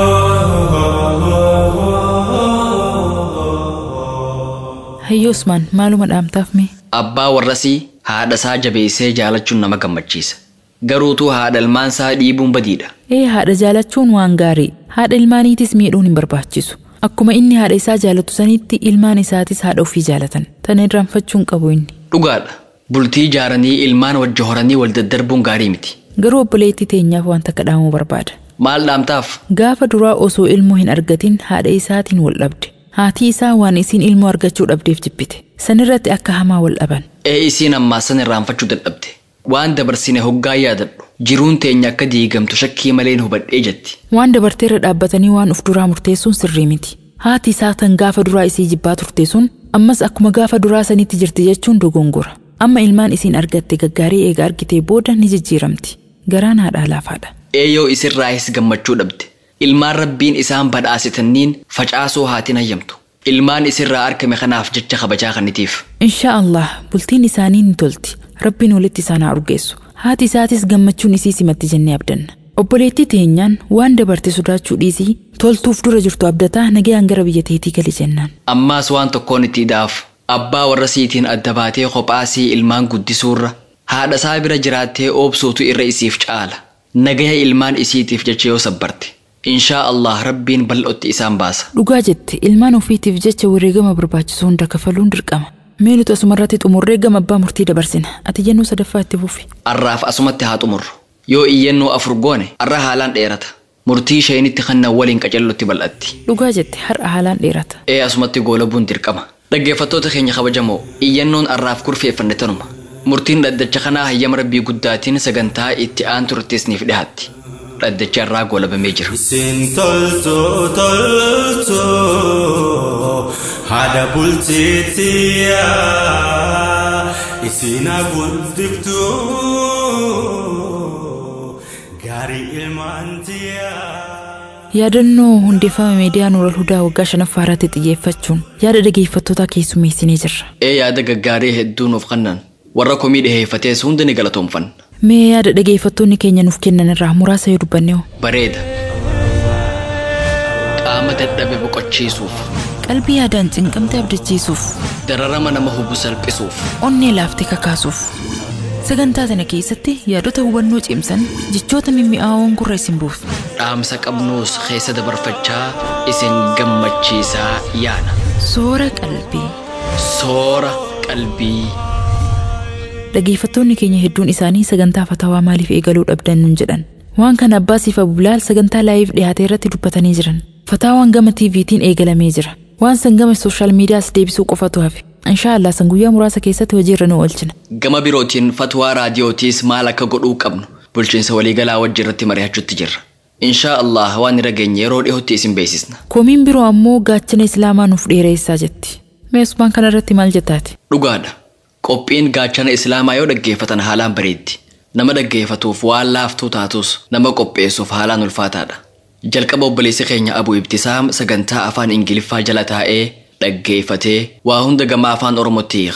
Hayyo Usmaan maaluma dhaamtaaf mee? Abbaa warrasii haadha isaa jabeessee jaalachuun nama gammachiisa. Garuutuu haadha ilmaan isaa dhiibuun badiidha. Ee haadha jaalachuun waan gaarii haadha ilmaaniitis miidhuun hin barbaachisu. Akkuma inni haadha isaa jaalatu sanitti ilmaan isaatis haadha ofii jaalatan. Tana irraanfachuun qabu inni. Dhugaadha. Bultii ijaaranii ilmaan wajji horanii wal daddarbuun gaarii miti. Garuu obboleettii teenyaaf wanta kadhaamuu barbaada. Maal dhaamtaaf? Gaafa duraa osoo ilmoo hin argatin haadha isaatiin wal dhabde. Haatii isaa waan isiin ilmoo argachuu dhabdeef jibbite. Sanirratti akka hamaa wal dhaban. Ee isiin ammaa san irraanfachuu dadhabde. Waan dabarsine hoggaa yaadadhu. Jiruun teenya akka diigamtu shakkii maleen hubadhee jetti. Waan dabarteerra dhaabbatanii waan uf duraa murteessuun sirrii miti. Haati isaa tan gaafa duraa isii jibbaa turte sun ammas akkuma gaafa duraa sanitti jirti jechuun dogongora. Amma ilmaan isiin argatte gaggaarii eega argitee booda ni jijjiiramti. Garaan haadhaa laafaadha. Eeyyoo isirraayis gammachuu dhabde. Ilmaan rabbiin isaan badhaasitanniin facaasoo haatiin hayyamtu. Ilmaan isirraa argame kanaaf jecha kabajaa kannitiif. Inshaa Allah bultiin isaanii ni tolti. Rabbiin walitti isaan haa urgeessu. Haati isaatis gammachuun isii simatti jennee abdanna. Obboleettii teenyaan waan dabarte sodaachuu dhiisii toltuuf dura jirtu abdataa nagayaan gara biyya teetii gali jennaan. Ammaas waan tokkoon itti ida'aaf. Abbaa warra siitiin adda baatee kophaasii ilmaan guddisuurra haadha isaa bira jiraattee oobsuutu irra isiif caala. Nagaya ilmaan isiitiif jecha yoo sabbarte. Inshaa Allah rabbiin bal'ootti isaan baasa. Dhugaa jette ilmaan ofiitiif jecha wareegama barbaachisu hunda kafaluun dirqama. Mee nuti asumarratti xumurree gama abbaa murtii dabarsina. Ati jennuu sadaffaa itti fufi. Arraaf asumatti haa xumurru. Yoo iyyannoo afur goone arra haalaan dheerata. Murtii sheenitti kannan waliin qacellotti bal'atti. Dhugaa jette har'a haalaan dheerata. Ee asumatti goolabuun dirqama. Dhaggeeffattoota keenya kabajamoo iyyannoon arraaf kurfeeffanne tanuma. Murtiin dhaddacha kanaa hayyama rabbii guddaatiin sagantaa itti aan turteesniif dhiyaatti. Dhaddacha irraa goolabamee jira. Isin toltu toltu haadha bulteettiya isin guddiftu gaarii ilmaantiya. Yaadannoo hundeeffama miidiyaa Nuural Hudaa waggaa shanaffaa irratti xiyyeeffachuun yaada dhageeffattootaa keessummeessinee jirra. Ee yaada gaggaarii hedduu nuuf kennan. Warra komii dhiheeffatees hundi ni galatoomfanna. Mee yaada dhageeffattoonni keenya nuuf kennan irraa muraasa yoo dubbanne hoo? Bareeda. Qaama dadhabe boqochiisuuf. Qalbii yaadaan cinqamte abdachiisuuf. Dararama nama hubu salphisuuf. Onnee laaftee kakaasuuf. Sagantaa kana keessatti yaadota hubannoo cimsan jechoota mimmi'aawoon gurra isin buusu. Dhaamsa qabnuus keessa dabarfachaa isin gammachiisaa yaana. Soora qalbii. Soora qalbii. Dhageeffattoonni keenya hedduun isaanii sagantaa fatawaa maaliif eegaluu dhabdan nun jedhan. Waan kana abbaa siif abulaal sagantaa laayiif dhiyaate irratti dubbatanii jiran. Fataawaan gama TVtiin eegalamee jira. Waan san gama sooshaal miidiyaas deebisuu qofatu hafe. Inshaallah san guyyaa muraasa keessatti hojiirra nu oolchina. Gama birootiin fatwaa raadiyootiis maal akka godhuu qabnu bulchiinsa waliigalaa wajji irratti mari'achuutti jirra. Inshaa Allah waan irra geenye yeroo dhiyootti isin beeksisna. Komiin biroo ammoo gaachana islaamaa nuuf dheereessaa jetti. Mee usmaan kana irratti maal jettaati? Dhugaadha. Qophiin gaachana islaamaa yoo dhaggeeffatan haalaan bareeddi. Nama dhaggeeffatuuf waan laaftuu taatus nama qopheessuuf haalaan ulfaataadha. Jalqaba obboleessi keenya Abu Ibtisaam sagantaa afaan Ingiliffaa jala taa'ee dhaggeeffatee waa hunda gama afaan Oromootti hiika.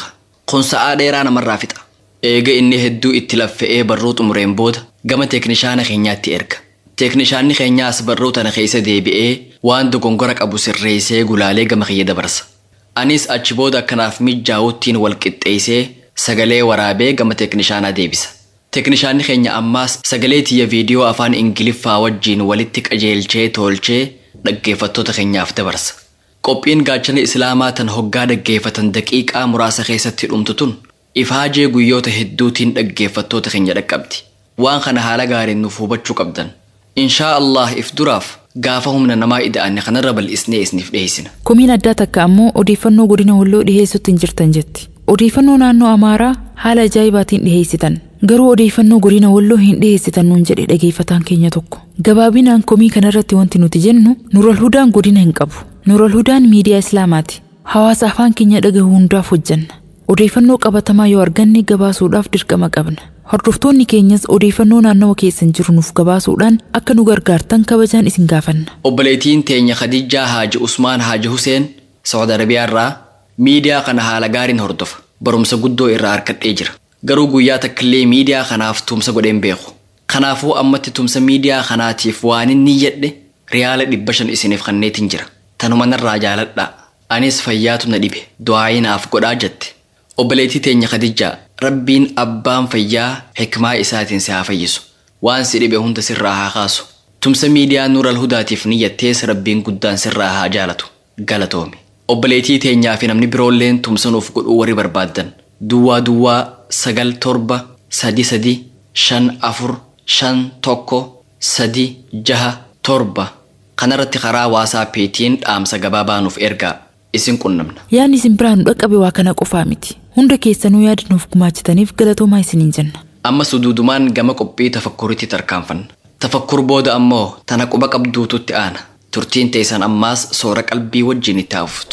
kun sa'aa dheeraa namarraa fixa eega inni hedduu itti laffa'ee barruu xumureen booda gama teeknishaana keenyaatti erga teeknishaanni keenyaas barruu tana keessa deebi'ee waan dogongora qabu sirreessee gulaalee gama kiyya dabarsa anis achi booda akkanaaf mijaa'uttiin wal qixxeessee sagalee waraabee gama teeknishaanaa deebisa teeknishaanni keenya ammaas sagalee tiyya viidiyoo afaan ingiliffaa wajjiin walitti qajeelchee tolchee dhaggeeffattoota keenyaaf dabarsa qophiin gaachana islaamaa tan hoggaa dhaggeeffatan daqiiqaa muraasa keessatti dhumtu tun ifaajee guyyoota hedduutiin dhaggeeffattoota keenya dhaqqabdi waan kana haala gaariin nuuf hubachuu qabdan inshaa allah if duraaf gaafa humna namaa ida'anne kanarra bal'isnee isiniif dhiyeessina Komiin addaa takka ammoo odeeffannoo godina walloo dhiheessutti hin jirtan jetti. Odeeffannoo naannoo Amaaraa haala ajaa'ibaatiin dhiheessitan. Garuu odeeffannoo godina walloo hin dhiheessitan nuun jedhe dhageeffataan keenya tokko. Gabaabinaan komii kanarratti wanti nuti jennu Nural Hudaan godina hin qabu. Nural Hudaan miidiyaa Islaamaati. Hawaasa afaan keenya dhagahu hundaaf hojjanna. Odeeffannoo qabatamaa yoo arganne gabaasuudhaaf dirqama qabna. Hordoftoonni keenyas odeeffannoo naannawa keessan jiru nuuf gabaasuudhaan akka nu gargaartan kabajaan isin gaafanna. obboleettiin teenya khadijaa haaji usmaan haaji huseen saudi arabiyaarraa miidiyaa kana haala gaariin hordofa barumsa guddoo irraa harkadhee jira garuu guyyaa takkillee miidiyaa kanaaf tumsa godheen beeku kanaafuu ammatti tumsa miidiyaa kanaatiif waan inni jedhe riyaala dhibba shan isiniif kanneetiin jira tanuma narraa jaaladhaa anis fayyaatu na dhibe du'aayii naaf godhaa jette obboleettii teenya khadijaa rabbiin abbaan fayyaa hikmaa isaatiin si haa fayyisu waan si dhibe hunda sirraa haa kaasu tumsa miidiyaa nuural hudaatiif niyyattees rabbiin guddaan sirraa haa jaalatu galatoomi obboleettii teenyaa fi namni biroolleen tumsa nuuf godhuu warri barbaaddan duwwaa duwwaa sagal torba sadi sadi shan afur shan tokko sadi jaha torba kanarratti karaa waasaappiitiin dhaamsa gabaabaa nuuf ergaa isin qunnamna Yaadni isin biraa nu dhaqqabe waa kana qofaa miti. Hunda keessanuu yaada nuuf gumaachitaniif galatoomaa isiniin jenna. amma suduudumaan gama qophii tafakkuritti tarkaanfanna tafakkur booda ammoo tana quba qabduututti aana turtiin teessan ammaas soora qalbii wajjin itti hafuftu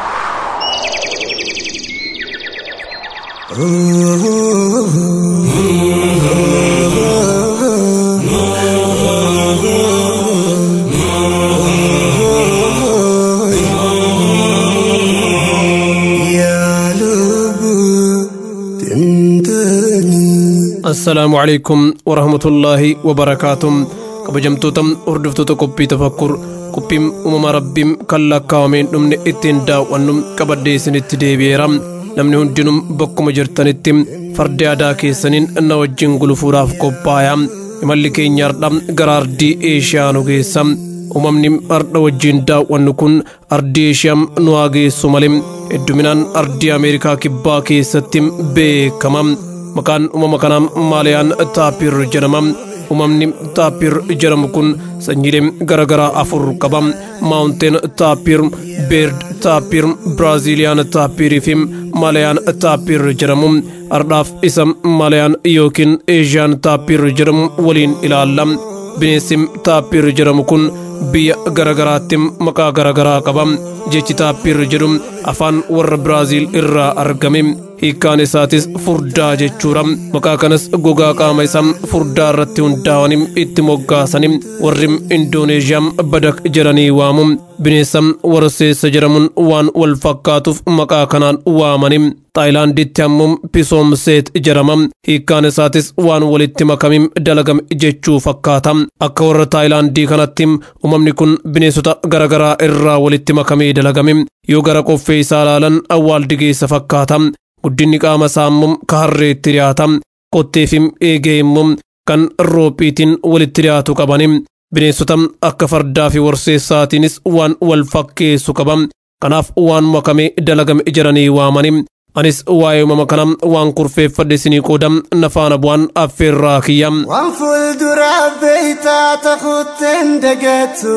assalaamu calaykum warahmatullaahi wabarakaatuh kabajamtoota hordoftoota qophii tafakkur qophiin uumama rabbiin kan lakkaawameen dhumne ittiin daawwannu qabadhee isinitti deebi'eera namni hundinuu bakkuma jirtanitti fardi aadaa keessaniin na wajjin gulufuudhaaf qophaa'aa imalli keenya hardha gara ardii eeshiyaa nu geessa uumamni hardha wajjin daawwannu kun ardii eeshiyaa nu haa geessu malee hedduminaan ardii ameerikaa kibbaa keessatti beekama maqaan uumama kanaa maaliyaan taapir jedhama uumamni taapir jedhamu kun sanyiilee garaagaraa afur qaba maawunteen taapir beerd taapir biraaziiliyaan taapirii fi maaliyaan taapir jedhamu ardhaaf isa maaliyaan yookiin eeshiyaan taapir jedhamu waliin ilaalla bineensi taapir jedhamu kun biyya garaagaraatti maqaa garaagaraa qaba jechi taapir jedhu afaan warra biraaziil irraa argame hiikkaan isaatis furdaa jechuudha maqaa kanas gogaa qaama isaa furdaa irratti hundaa'anii itti moggaasanii warri indooneeshiyaa badak jedhanii waamu bineensa warseessa jedhamuun waan wal fakkaatuuf maqaa kanaan waamanii taayilaanditti ammoo pisoomseet jedhama hiikkaan isaatis waan walitti makamiin dalagame jechuu fakkaata akka warra taayilaandii kanatti uumamni kun bineensota garaagaraa irraa walitti makamee dalagame yoo gara qoffee isaa ilaalan awwaaldigeessa fakkaata guddinni qaama isaa immoo ka harreetti dhiyaata kottee fi eegee immoo kan roophiitiin walitti dhiyaatu qabani bineensota akka fardaa fi warseessaatiinis waan wal fakkeessu qaba kanaaf waan makamee dalagame jedhanii waamani anis waa'ee uumama kana waan kurfeeffadhe isinii qooda nafaana bu'aan affeerraa kiyya waan fuuldura beeytaa takuutten dagattu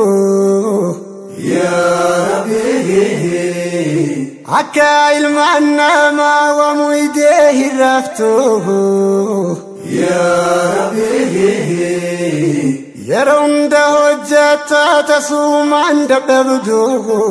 akka ilmaan namaa wamu idee hin raftu yeroo hunda hojjattaa tasuumaan dadhabdu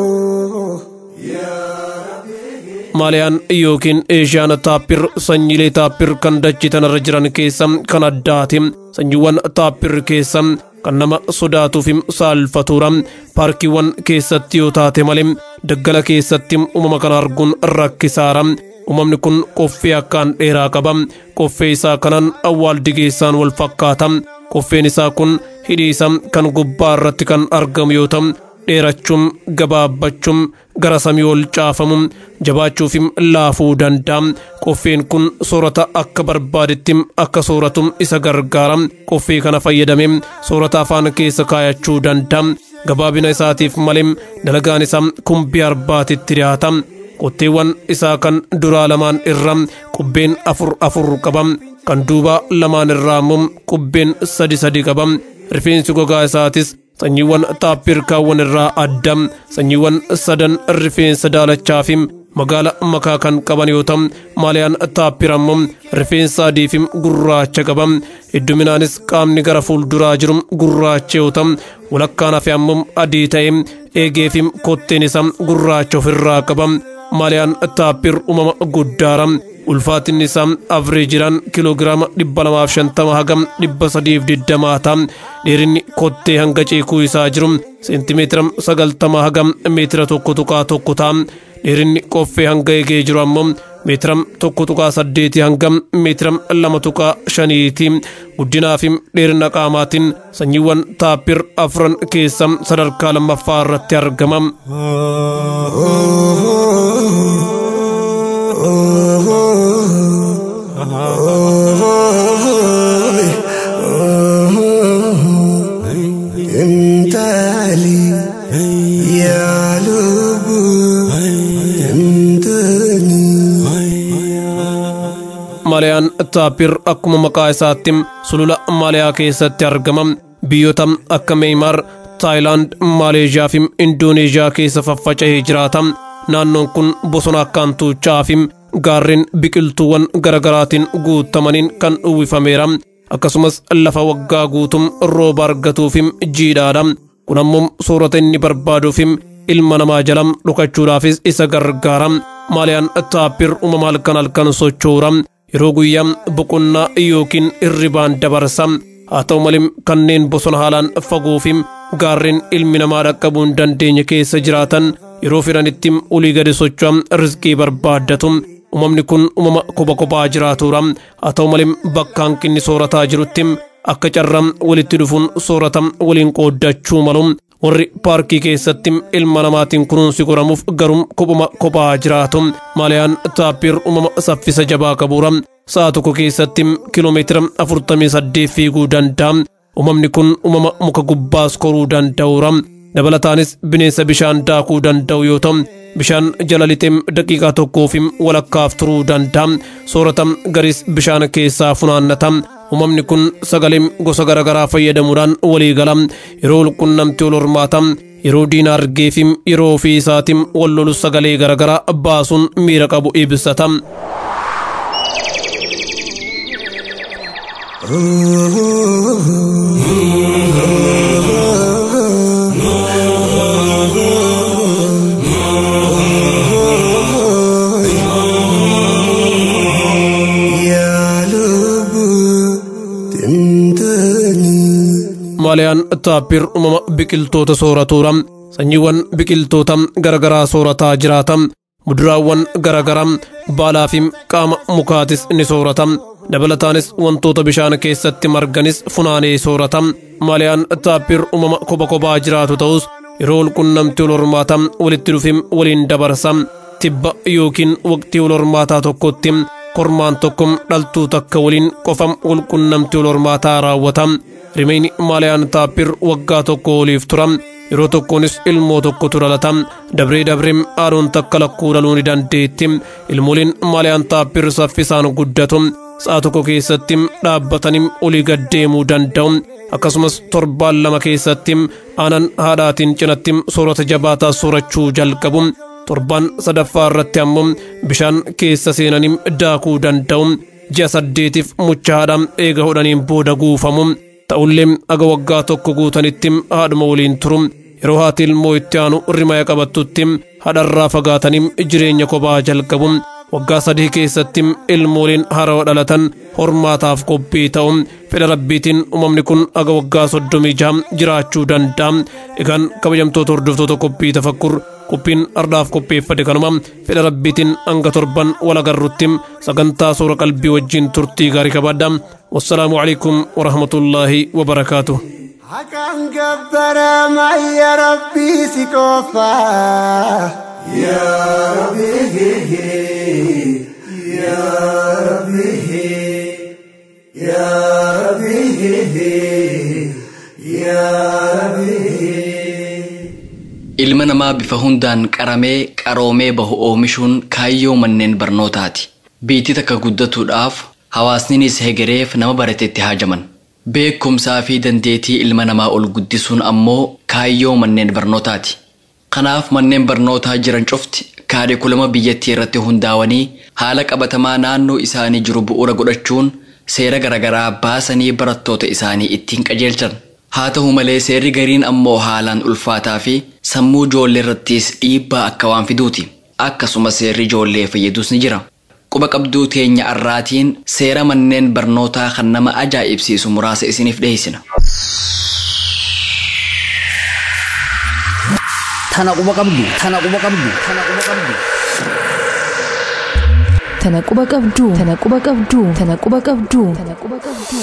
maaliyaan yookiin eeshiyaan taappir sanyiilee taappir kan dachii tanarra jiran keessa kan addaati sanyiiwwan taappir keessa kan nama sodaatuu fi saalfatuudha paarkiiwwan keessatti yoo taate malee daggala keessatti uumama kana arguun rakkisaara uumamni kun qoffee akkaan dheeraa qaba qoffee isaa kanaan awwaaldigeessaan wal fakkaata qoffeen isaa kun hidhii isaa kan gubbaa irratti kan argamu yoo ta'u dheerachuun gabaabbachuun gara samii ol caafamu jabaachuufim laafuu danda'a qoffeen kun soorata akka barbaadetti akka sooratu isa gargaara qoffee kana fayyadame soorata afaan keessa kaayachuu danda'a gabaabina isaatiif malee dalagaan isaa kumbii arbaatitti dhiyaata qotteewwan isaa kan duraa lamaan irra qubbeen afur afur qaba kan duuba lamaan irraa immoo qubbeen sadi sadi qaba rifeensi gogaa isaatis sanyiiwwan taappirkaawwan irraa adda sanyiiwwan sadan rifeensa daalachaa fi magaala makaa kan qaban yoo ta'u maaliyaan taappir ammoo rifeensa adii fi gurraacha qaba hedduminaanis qaamni gara fuulduraa jiru gurraacha yoo ta'u walakkaan hafe ammoo adii ta'e eegee fi kotteen isaa gurraacha ofirraa qaba maaliyaan taappir uumama guddaara ulfaatinni isaa avreejiraan kiloogiraama dhibba lamaaf shantama hagam dhibba sadiif digdamaa ta'a dheerinni kottee hanga ceekuu isaa jiru seentimeetira sagaltama hagam meetira tokko tuqaa tokko ta'a dheerinni qoffee hanga eegee jiru ammoo meetira tokko tuqaa saddeeti hanga meetira lama tuqaa shaniiti guddinaa fi dheerina qaamaatiin sanyiiwwan taappir afran keessa sadarkaa lammaffaa irratti argama. Intali yaa lubu intani. Maaliyaan taappir akkuma maqaa isaatti sulula Maaliyaa keessatti argama. Biyyoota akka Meeymaar, Taayilaand, Maaleeshiyaa fi Indooneeshiyaa keessa faffaca'ee jiraata. Naannoon kun bosona akkaan tuuchaa fi gaarreen biqiltuuwwan garaagaraatiin guutamaniin kan uwwifameera. Akkasumas lafa waggaa guutum rooba argatuufi jiidhaadha. Kun ammoo soorata inni barbaaduufi ilma namaa jala dhokachuudhaafis isa gargaara. Maaliyaan taappir uumama halkan halkan sochoora. Yeroo guyyaa boqonnaa yookiin hirribaan dabarsa. Haa ta'u malee kanneen bosona haalaan fagoo fi gaarreen ilmi namaa dhaqqabuu hin dandeenye keessa jiraatan yeroo fedhanitti olii gadi socho'an rizqii barbaaddatu. Uumamni kun uumama kopha kophaa jiraatudha. Haa ta'u malee bakka hanqinni soorataa jirutti akka carraa walitti dhufuun soorata waliin qooddachuu malu. Warri paarkii keessatti ilma namaatiin kunuunsi godhamuuf garuu kophuma kophaa jiraatu. Maaliyaan taappir uumama saffisa jabaa qabuudha. Sa'a tokko keessatti kiloomeetira afurtamii saddeet fiiguu danda'a. Uumamni kun uumama muka gubbaas koruu danda'uudha. Dabalataanis bineensa bishaan daakuu danda'u yoo ta'u, bishaan jala lixee daqiiqaa tokkoof walakkaaf turuu danda'a. Soorata garis bishaan keessaa funaannata. Uumamni kun sagalee gosa garaagaraa fayyadamuudhaan walii gala. Yeroo walqunnamtii wal hormaata. Yeroo diina argee fi yeroo ofii isaatiin wal lolu sagalee garaagaraa baasuun miira qabu ibsata. Yaa lubu intani. Maaliyaan taappir uumama biqiltoota sooratuudha. Sanyiiwwan biqiltoota garaagaraa soorataa jiraata. Muduraawwan garaagaraa baalaa fi qaama mukaatis ni soorata. Dabalataanis wantoota bishaan keessatti marganis funaanee soorata. Maaliyaan taappir uumama kopha kophaa jiraatu ta'us yeroo walqunnamtii wal hormaataa walitti dhufee waliin dabarsa. Tibba yookiin waqtii wal hormaataa tokkotti kormaan tokko dhaltuu takka waliin qofa walqunnamtii wal hormaataa raawwata. Rimeen maaliyaan taappir waggaa tokko oliif tura. Yeroo tokkoonis ilmoo tokkotu dhalata. Dabree dabree haaroon takka lakkuu dhaluu ni dandeetti. Ilmooliin maaliyaan taappir saffisaan guddatu. Sa'a tokko keessatti dhaabbatanii olii gad deemuu danda'u. Akkasumas torbaan lama keessatti aanan haadhaatiin cinatti soorata jabaataa soorachuu jalqabu. Torbaan sadaffaa irratti ammoo bishaan keessa seenanii daakuu danda'u. Ji'a saddeetiif mucha haadhaa eega hodhaniin booda guufamu. Ta'ullee aga waggaa tokko guutanitti haadhuma waliin turu. Yeroo haati ilmoo itti aanu rimaya qabattutti haadharraa fagaatanii jireenya kophaa jalqabu. Waggaa sadii keessatti ilmooliin haarawaa dhalatan hormaataaf qophii ta'u. Fedha rabbiitiin uumamni kun aga waggaa soddomii jaha jiraachuu danda'a. Egaan kabajamtoota hordoftoota qophii tafakkur qophiin ardaaf qopheeffate kanuma fedha rabbiitiin hanga torban wal agarrutti sagantaa suura qalbii wajjin turtii gaarii qabaadha wassalaamu alaikum warahmatullaahi wabarakaatuh Hakan gabbara ya Rabbi si qofa Ya Rabbi Ya Rabbi Ya Rabbi Ya Rabbi Ilma namaa bifa hundaan qaramee qaroomee bahu oomishuun kaayyoo manneen barnootaati. Biitti takka guddatuudhaaf hawaasninis hegereef nama baratetti haajaman. Beekumsaa fi dandeettii ilma namaa ol guddisuun ammoo kaayyoo manneen barnootaati. Kanaaf manneen barnootaa jiran cufti kaarikulama biyyattii irratti hundaa'anii haala qabatamaa naannoo isaanii jiru bu'uura godhachuun seera garaagaraa baasanii barattoota isaanii ittiin qajeelchan. Haa ta'u malee seerri gariin ammoo haalaan ulfaataa fi sammuu ijoollee irrattis dhiibbaa akka waan fiduuti. Akkasuma seerri ijoollee fayyadus ni jira. Quba qabduu teenya arraatiin seera manneen barnootaa kan nama ajaa'ibsiisu muraasa isiniif dhiyeessina. Tana quba qabdu, tana quba qabdu, tana quba qabdu. Tana quba qabdu, tana quba qabdu, tana quba qabdu, tana quba qabdu.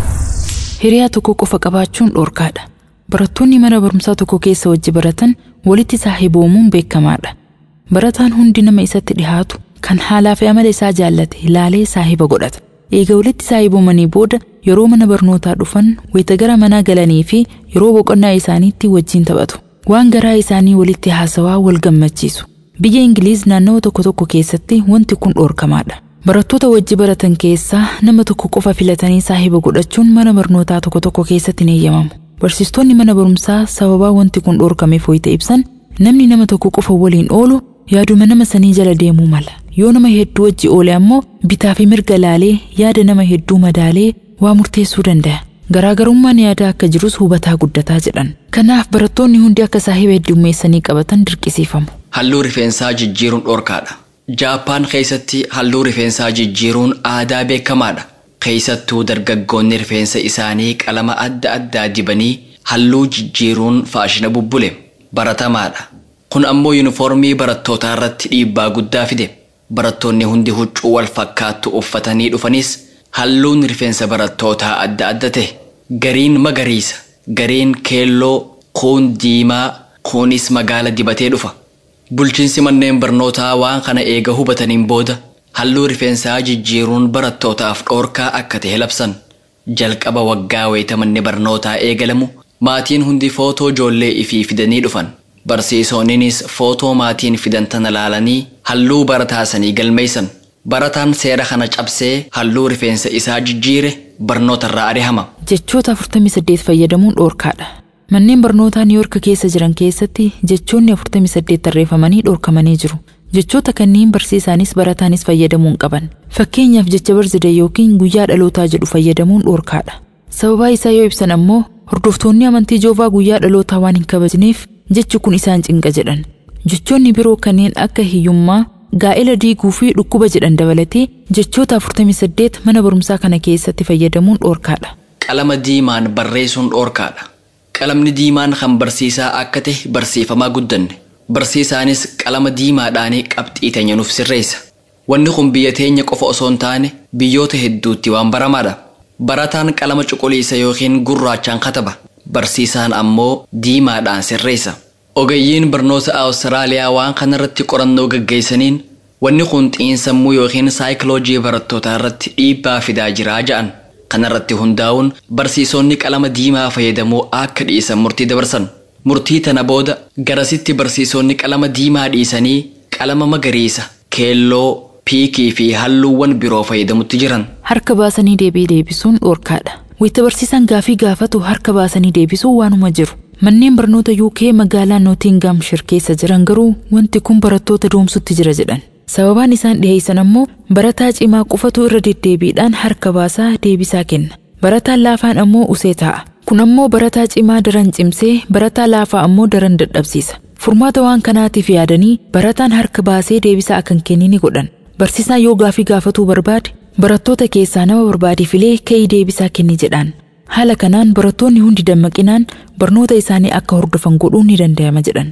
Hiriyaa tokko qofa qabaachuun dhorkaadha. Barattoonni mana barumsaa tokko keessa wajji baratan walitti saahiboomuun beekamaadha. Barataan hundi nama isatti dhihaatu kan haalaa fi amala isaa jaallate ilaalee saahiba godhata. Eega walitti saahiboomanii booda yeroo mana barnootaa dhufan wayita gara manaa galanii fi yeroo boqonnaa isaaniitti wajjin taphatu. Waan garaa isaanii walitti haasawaa wal gammachiisu. Biyya Ingiliiz naannawa tokko tokko keessatti wanti kun dhorkamaadha. Barattoota wajji baratan keessaa nama tokko qofa filatanii saahiba godhachuun mana barnootaa tokko tokko keessatti ni eeyyamamu. Barsiistonni mana barumsaa sababaa wanti kun dhorkameef wayita ibsan namni nama tokko qofa waliin oolu yaaduma nama sanii jala deemuu mala. Yoo nama hedduu wajji oole ammoo bitaa fi mirga laalee yaada nama hedduu madaalee waa murteessuu danda'a. Garaagarummaan yaadaa akka jirus hubataa guddataa jedhan. Kanaaf barattoonni hundi akka saahiba heddummeessanii qabatan dirqisiifamu. Halluu rifeensaa jijjiiruun dhorkaadha. Jaappaan keessatti halluu rifeensaa jijjiiruun aadaa beekamaadha. Keessattuu dargaggoonni rifeensa isaanii qalama adda addaa dibanii halluu jijjiiruun faashina bubbule baratamaadha. Kun ammoo yuunifoormii barattootaa irratti dhiibbaa guddaa fide. Barattoonni hundi huccuu wal fakkaattu uffatanii dhufanis halluun rifeensa barattootaa adda adda ta'e. Gariin magariisa, gariin keelloo, kuun diimaa, kuunis magaala dibatee dhufa. Bulchiinsi manneen barnootaa waan kana eega hubataniin booda halluu rifeensaa jijjiiruun barattootaaf dhoorkaa akka ta'e labsan. Jalqaba waggaa wayita manni barnootaa eegalamu maatiin hundi footoo ijoollee ifii fidanii dhufan. Barsiisonninis footoo maatiin fidan tana laalanii halluu barataa sanii galmeessan. Barataan seera kana cabsee halluu rifeensa isaa jijjiire barnootarraa arihama. Jechoota 48 fayyadamuun dhoorkaadha. Manneen barnootaa Niiyork keessa jiran keessatti jechoonni 48 tarreeffamanii dhoorkamanii jiru. Jechoota kanneen barsiisaanis barataanis fayyadamuun qaban. Fakkeenyaaf jecha barzide yookiin guyyaa dhalootaa jedhu fayyadamuun dhoorkaadha. Sababaa isaa yoo ibsan ammoo hordoftoonni amantii joovaa guyyaa dhalootaa waan hin kabajneef jechi kun isaan cinqa jedhan. Jechoonni biroo kanneen akka hiyyummaa, gaa'ela diiguu fi dhukkuba jedhan dabalatee jechoota 48 mana barumsaa kana keessatti fayyadamuun dhoorkaadha. Qalama diimaan barreessuun dhoorkaadha. Qalamni diimaan kan barsiisaa akka ta'e barsiifamaa guddanne. Barsiisaanis qalama diimaadhaan qabxii teenya nuuf sirreessa. Wanni kun biyya teenya qofa osoo hin taane biyyoota hedduutti waan baramaadha. Barataan qalama cuquliisa yookiin gurraachaan kataba. Barsiisaan ammoo diimaadhaan sirreessa. Ogeeyyiin barnoota Awustiraaliyaa waan kanarratti qorannoo gaggeessaniin wanni kun xiinsammuu yookiin saayikiloojii barattootaa irratti dhiibbaa fidaa jiraa ja'an. Kanarratti hundaa'uun barsiisonni qalama diimaa fayyadamuu akka dhiisan murtii dabarsan. Murtii tana booda garasitti barsiisonni qalama diimaa dhiisanii qalama magariisa, keelloo, piikii fi halluuwwan biroo fayyadamutti jiran. Harka baasanii deebii deebisuun dhoorkaadha. Wayita barsiisaan gaafii gaafatu harka baasanii deebisuu waanuma jiru. Manneen barnoota UK magaalaa Nootingaamshir keessa jiran garuu wanti kun barattoota doomsutti jira jedhan. Sababaan isaan dhiheessan ammoo barataa cimaa qofatu irra deddeebiidhaan harka baasaa deebisaa kenna. Barataan laafaan ammoo usee taa'a. Kun ammoo barataa cimaa daran cimsee barataa laafaa ammoo daran dadhabsiisa. Furmaata waan kanaatiif yaadanii barataan harka baasee deebisaa akka hin kennine godhan. Barsiisaan yoo gaafii gaafatuu barbaade barattoota keessaa nama barbaade filee ka'ii deebisaa kenni jedhaan. Haala kanaan barattoonni hundi dammaqinaan barnoota isaanii akka hordofan godhuun ni danda'ama jedhan.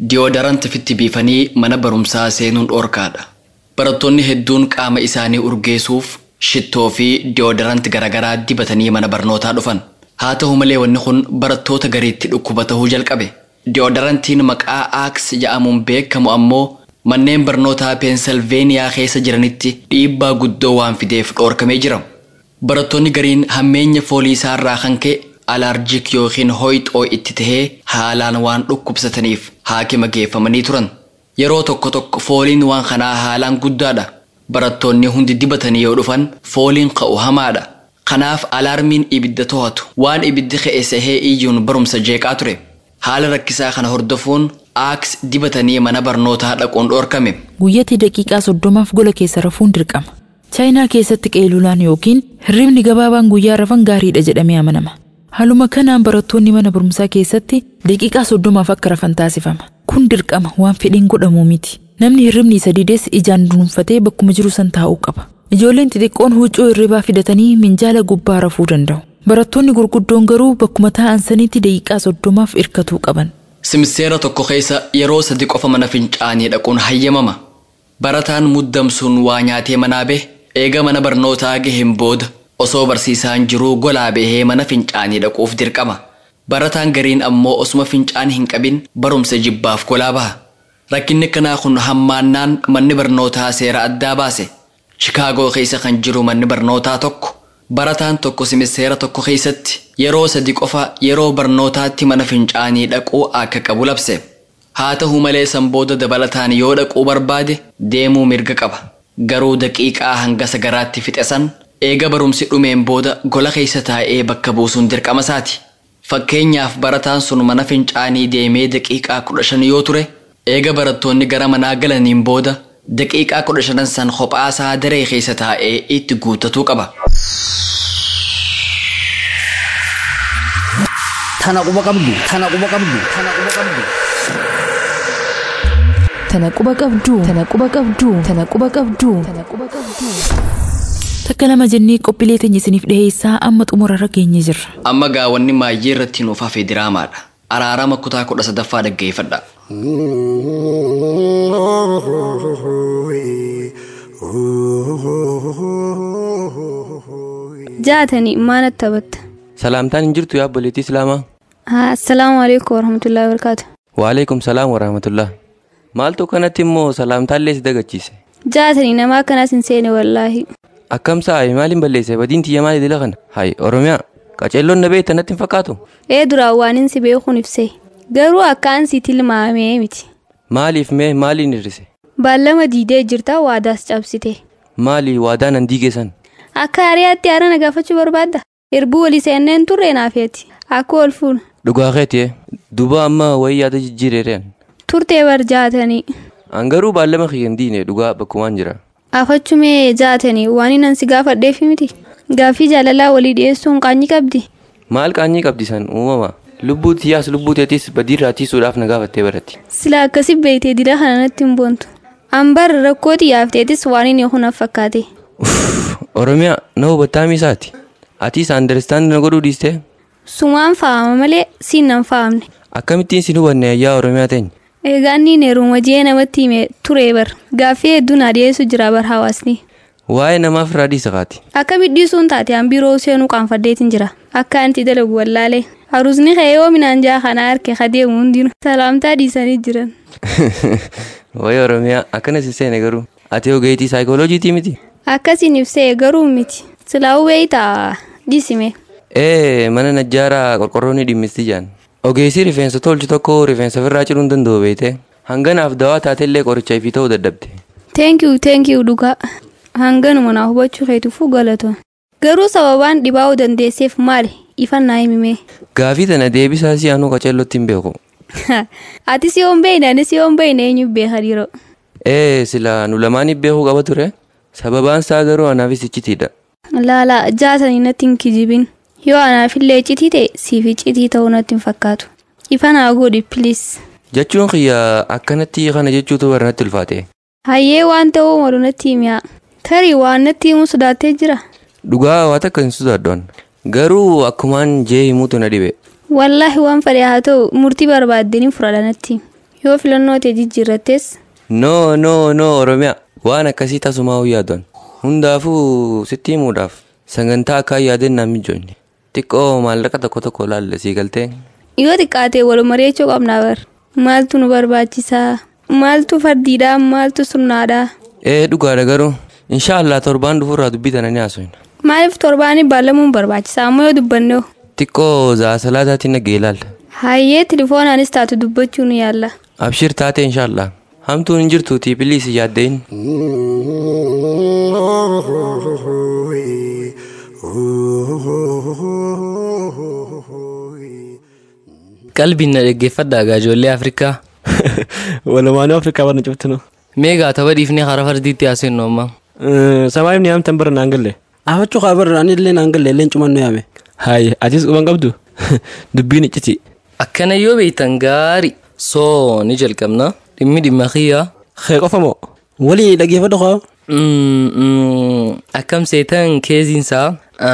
Diyoodaranti fitti biifanii mana barumsaa seenuun dhoorkaadha. Barattoonni hedduun qaama isaanii urgeessuuf shittoo fi diyoodaranti garaagaraa dibatanii mana barnootaa dhufan. Haa ta'u malee wanni kun barattoota gariitti dhukkuba tahuu jalqabe. Diyoodarantiin maqaa aaks jedhamuun beekamu ammoo manneen barnootaa peensilveeniyaa keessa jiranitti dhiibbaa guddoo waan fideef dhoorkamee jira. Barattoonni gariin hammeenya foolii isaarraa kan ka'e alaarjik yookiin hoyxoo itti tahee haalaan waan dhukkubsataniif haakima geeffamanii turan. Yeroo tokko tokko fooliin waan kanaa haalaan guddaadha. Barattoonni hundi dibatanii yoo dhufan fooliin ka'u hamaadha. Kanaaf alaarmiin ibidda to'atu waan ibiddi ka'e sahee iyyuun barumsa jeeqaa ture. Haala rakkisaa kana hordofuun aaks dibatanii mana barnootaa dhaquun dhoorkame. Guyyatti daqiiqaa soddomaaf gola keessa rafuun dirqama. Chaayinaa keessatti qeelulaan yookiin hirribni gabaabaan guyyaa rafan gaariidha jedhamee amanama. Haaluma kanaan barattoonni mana barumsaa keessatti daqiiqaa soddomaaf akka rafan taasifama. Kun dirqama waan fedhiin godhamu miti. Namni hirribni isa dides ijaan dunuunfatee bakkuma jiru san taa'uu qaba. Ijoolleen xixiqqoon huccuu hirribaa fidatanii minjaala gubbaa rafuu danda'u. Barattoonni gurguddoon garuu bakkuma taa'an sanitti daqiiqaa soddomaaf irkatuu qaban. Simseera tokko keessa yeroo sadi qofa mana fincaanii dhaquun hayyamama. Barataan muddamsuun waa nyaatee manaa bahe eega mana barnootaa gaheen booda osoo barsiisaan jiruu golaa bahee mana fincaanii dhaquuf dirqama. Barataan gariin ammoo osuma fincaan hin qabin barumsa jibbaaf golaa baha. Rakkinni kanaa kun hammaannaan manni barnootaa seera addaa baase. Shikaagoo keessa kan jiru manni barnootaa tokko barataan tokko simiseera tokko keessatti yeroo sadi qofa yeroo barnootaatti mana fincaanii dhaquu akka qabu labse. Haa ta'u malee san booda dabalataan yoo dhaquu barbaade deemuu mirga qaba. Garuu daqiiqaa hanga sagaraatti fixe san eega barumsi dhumeen booda gola keessa taa'ee bakka buusuun dirqama isaati. Fakkeenyaaf barataan sun mana fincaanii deemee daqiiqaa kudha shan yoo ture eega barattoonni gara manaa galaniin booda daqiiqaa kudha shanan san kophaasaa daree keessa taa'ee itti guuttatuu qaba. Tana quba qabdu. Tana quba qabdu. Tana quba qabdu. Tana quba qabduu. Tana quba qabduu. Tana quba qabduu. Tana quba qabduu. Takka lama jennee qophiilee teenya isiniif dhiheessaa amma xumurarra geenye jirra. Amma gaawwanni maayyee irratti nuuf hafe diraamaadha. Araarama kutaa kudha sadaffaa dhaggeeffadha. jaatanii maanatti taphatta Salaamtaan hin jirtu yaa obboleettii Islaamaa. assalaamu alaikum warahmatullahi wabarakaatu Waaleekum salaam warahmatullah. Maaltu kanatti immoo salaamtaallee si dagachiise. jaatanii nama akkanaas hin seene wallaahi Akkam sa'aayi maaliin balleesse badiin tiyya maali dila kana? Hayi Oromiyaa qaceelloon na beektan natti hin fakkaatu. ee duraan waan hin si beekuun ibse garuu akkaan si tilmaamee miti Maaliif mee maaliin hir'ise? baallama diidee jirta waadaas cabsite Maali waadaa nan diigesan? akka hariyaatti haara na gaafachuu barbaadda irbuu walii seenneen turre naafeeti akka ol fuuna Dhugaa keetii duba amma wayii yaada jijjiireereen. turtee bar jaatanii An garuu baallama kiyyan diine dhugaa bakkumaan jira. afachumee jaatanii waan nan si gaafadheefi miti gaaffii jaalalaa walii dhiyeessuun qaanyi qabdi Maal qaanyii qabdi san uumama? Lubbuu tiyyaas lubbuu teetis badiirraa tiisuudhaaf na gaafattee baratti. sila akkasi beeytee dira kana natti hin boontu ambar rakkoo xiyyaafteetis waan inni hunaaf fakkaate Oromiyaa na hubattaa miisaati. Atiis andarstaand na godhuu dhiistee? sumaan faama malee siin nan faamne Akkamittiin sin hubanne ayyaa Oromiyaa teenya? egaa inni neeruma jee namatti hime ture bar gaaffii hedduu na dhiyeessu jira bar hawaasni Waa'ee namaaf irraa dhiisa kaati. akka midhiisuun taate an biroo seenuu qaanfaddeetin jira akka anti dalagu wallaalee harusni ka'ee yoo minaan jaa kanaa harke kadeemu hundinu salaamtaa dhiisanii jiran Waa'ee Oromiyaa akkana si seene garuu. Ati ogeetii saayikooloojiitii miti? akkasiin ibsee garuu miti silaa hubee ta'a dhisime Ee mana najjaaraa qorqorroo ni dhimmisti jaan. Ogeessi rifeensa tolchu tokko rifeensa ofirraa ciruu hin danda'u beekte. Hanganaaf dawaa taatellee qoricha ifii ta'uu dadhabde. teenkiyu teenkiyu dhugaa hanganuma naa hubachuu keetufuu galatoon garuu sababaan dhibaa'uu dandeesseef maali ifannaa himime Gaafii tana deebisaa si aanuu qaceellotti hin beeku. ati si yoon beeyne ani si yoon beeyne eenyu beeka dhiiroo Ee sila nu lamaaniif beekuu qaba ture. Sababaan isaa garuu anaafis iccitiidha. laala jaatanii natti hin kijibin yoo anaafillee citii ta'e siifi citii ta'uu natti hin fakkaatu ifa naa godhi piliis Jechuun kiyya akkanatti kana jechuutu bara natti ulfaate. hayyee waan ta'uu malu natti himiyaa tarii waan natti himuu sodaattee jira Dhugaa waa takka hin sodaaddoon. Garuu akkumaan jee himuutu na dhibe. wallaahi waan fedhe haa ta'u murtii barbaaddeen fudhadha natti yoo filannoo ta'e jijjiirrattes noo noo noo oromiyaa waan akkasii tasumaa yaadon hundaafuu sitti himuudhaaf sagantaa akka yaadannaa mijoonni xiqqoo maallaqa tokko tokko laalle sii galtee yoo xiqqaate wal mari'achuu qabnaa bar maaltu nu barbaachisaa maaltu fardiidhaa maaltu sunnaadhaa ee dhugaadha garuu inshaallah torbaan dhufuurraa dubbii tana ni haasofna maaliif torbaanii baalamuun barbaachisaa ammoo yoo dubbanne hoo xiqqoo zaasalaataatiin nagee ilaalla hayyee tilifoonaanis taatu dubbachuu ni yaalla abshir taate inshaallah hamtuun hin jirtuutii biliis yaaddein qalbiin na dhaggeeffadhaa gaa ijoollee afrikaa walumaanuu afrikaa barna cuftinu meegaa tapha dhiifnee hara fardiitti haasennu amma samaayif ni amtan bara naan galle afachuu kaa bara ani illee naan galle illee cumannu yaame hayi atis quban qabdu dubbiin icciti akkana yoo beektan gaari soo ni jalqabna dhimmi dhimma kiyyaa kee qofa moo walii dhaggeeffadha koo akkam seetan keessiinsaa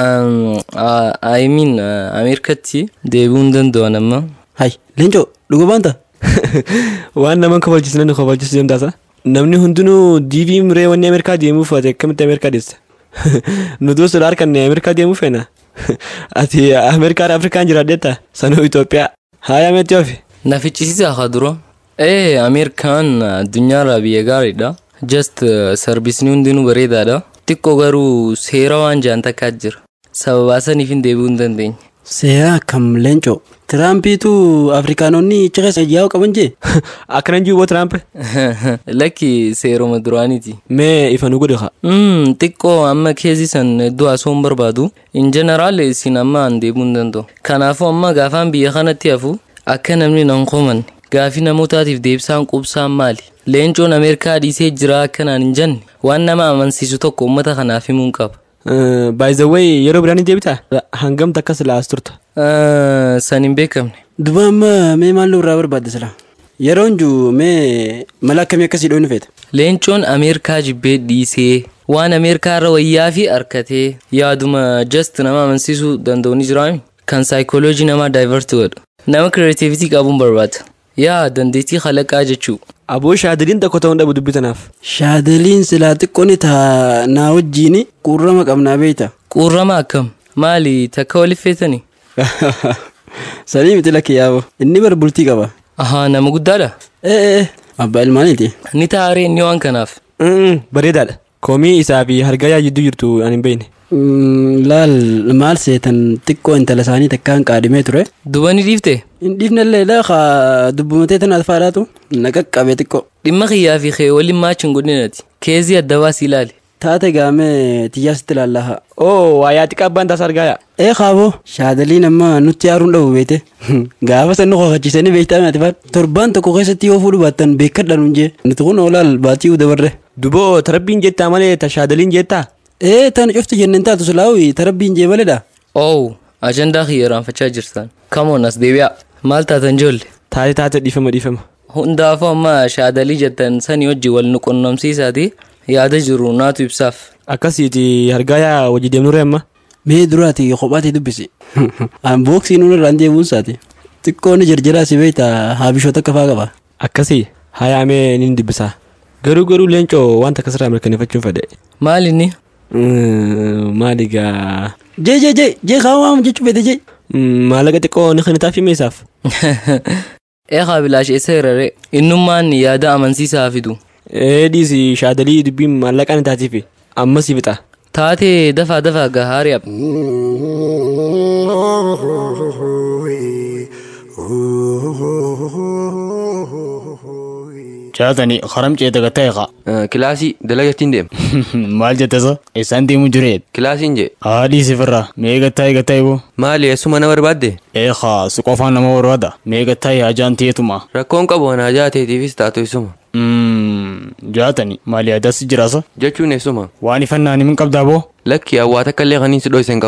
I mean Ameerikatti deebi'uun danda'an amma. Hay leencoo dhuga baanta. Waan nama kabachiisu namni kabachiisu dandaasa. Namni hundinuu diivii miree wanni Ameerikaa deemuuf ati akkamitti Ameerikaa deessa. Nuti sodaa harkanne Ameerikaa deemuuf feena. Ati Ameerikaa Afrikaan jiraadheetta sanuu Itoophiyaa. Haaya meetti ofi. Na ficcisiisaa haa dura. Ee Ameerikaan addunyaarraa biyya gaariidha. Just sarbisni hundinuu bareedaadha. xiqqoo garuu seera waan jaan takkaa jira sababaa saniif hin deebi'uu hin dandeenye. Seera akkam leencoo. Tiraampiitu Afrikaanonni ciqeessa yaa'u qaban jee. Akkanan jiru Tiraamp. Lakki seeroma duraaniiti. Mee ifa nu godhe haa. Xiqqoo amma keessi san iddoo haasoo barbaadu. In jeneraal isin amma an deebi'uu hin danda'u. Kanaafuu amma gaafaan biyya kanatti hafu akka namni nan qomanne gaafii namootaatiif deebisaan qubsaan maali? Leencoon Ameerikaa dhiisee jira akkanaan hin jenne waan nama amansiisu tokko uummata kanaaf himuun qaba. By the way yeroo biraan hin deebita hangamta akkas laas turta. San hin beekamne. Duba amma mee maal nurraa barbaadde sila? Yeroon juu mee mala akkamii akkasii dhoofni feeta? Leencoon Ameerikaa jibbee dhiisee waan Ameerikaa irra wayyaa fi harkatee yaaduma just nama amansiisuu danda'u ni jiraami. Kan saayikooloojii namaa daayivarti godhu. Nama kireetivitii qabuun barbaada. Yaa dandeettii kalaqaa jechuu. Aboo shaadaliin tokko ta'uun dhabu dubbatanaaf. Shaadaliin silaa xiqqoon taa naa wajjiin quurrama qabnaa beeyta. Quurrama akkam? Maali takka waliif feetani? Sanii miti lakkee yaaboo. Inni bar bultii qaba. Ahaa nama guddaadha? Ee abbaa ilmaaniiti. Ni taaree inni waan kanaaf. Bareedaadha. Koomii isaa fi hargayaa jidduu jirtu ani hin beekne. Laal maal seetan xiqqoo intala isaanii takkaan qaadimee ture. Duba ni dhiifte? Hin dhiifnellee laa dubbumatee tanaaf faadhaatu na qaqqabe xiqqoo. Dhimma kiyyaa fi kee waliin maachi hin godhinati. Keezii adda baasii ilaali. Taate gaamee tiyyaasitti ilaallaha. Oo waa yaa xiqqaa abbaan taas argaaya. Ee qaaboo shaadaliin amma nutti yaaruun dhabu beete. Gaafa san nu qofachiisanii beektaa naati faat. Torbaan tokko keessatti yoo fuudhu baattan beekadha nuun jee. Nuti kun oolaal baatii dabarre. Duboo tarabbiin jettaa malee ta shaadaliin jettaa. Ee tan cufti jenneen taatu silaawi tarabbiin jee maledha. Oo ajandaa kiyya raanfachaa jirtan. Kamoon as deebi'a. Maal taatan joolle? Taate taate dhiifama dhiifama. Hundaafuu amma shaadalii jettan sanii wajji wal nu qunnamsiisaati yaada jiru naatu ibsaaf. Akkasiiti hargaayaa wajji deemnurre amma. Mee duraati kophaatti dubbisi. An booksii nuun irraan deemuun isaati. Xiqqoonni jarjaraa si beektaa haabishoota akka faa qaba. Akkasii hayaamee ni dubbisaa. Garuu garuu leencoo wanta akkasirraa mirkaneeffachuun fedhe. Maali inni? Maali gaa. Jee jee jee jee kaawwamu jechuu fedhe jee. Maallaqa xiqqoo ni kan taaf himeessaaf. Eegaa bilaash eessa hirare innummaan yaada amansiisaa fidu. Eedhiis shaadalii dubbiin maallaqaan taatiif ammas fixa. Taatee dafaa dafaa gahaari ab. Jaatani haram ceeta gateeqa. Kilaasii dalagattiin deema. Maal jette sa? Isaan deemu jireet. Kilaasiin jee. Haadhii sifirraa mee gattaa'e gattaa'e boo? Maali eessuma na barbaadde? Eegaa si qofaan nama barbaada. Mee gattaa'e hajaan teetuma. Rakkoon qabu ana hajaa teetiifis taatu isuma. Jaatani maali adas jiraasa? Jechuun eessuma. Waan ifannaan himin qabdaa boo? Lakki hawwaata akkallee kaniin si dhoysen qabu.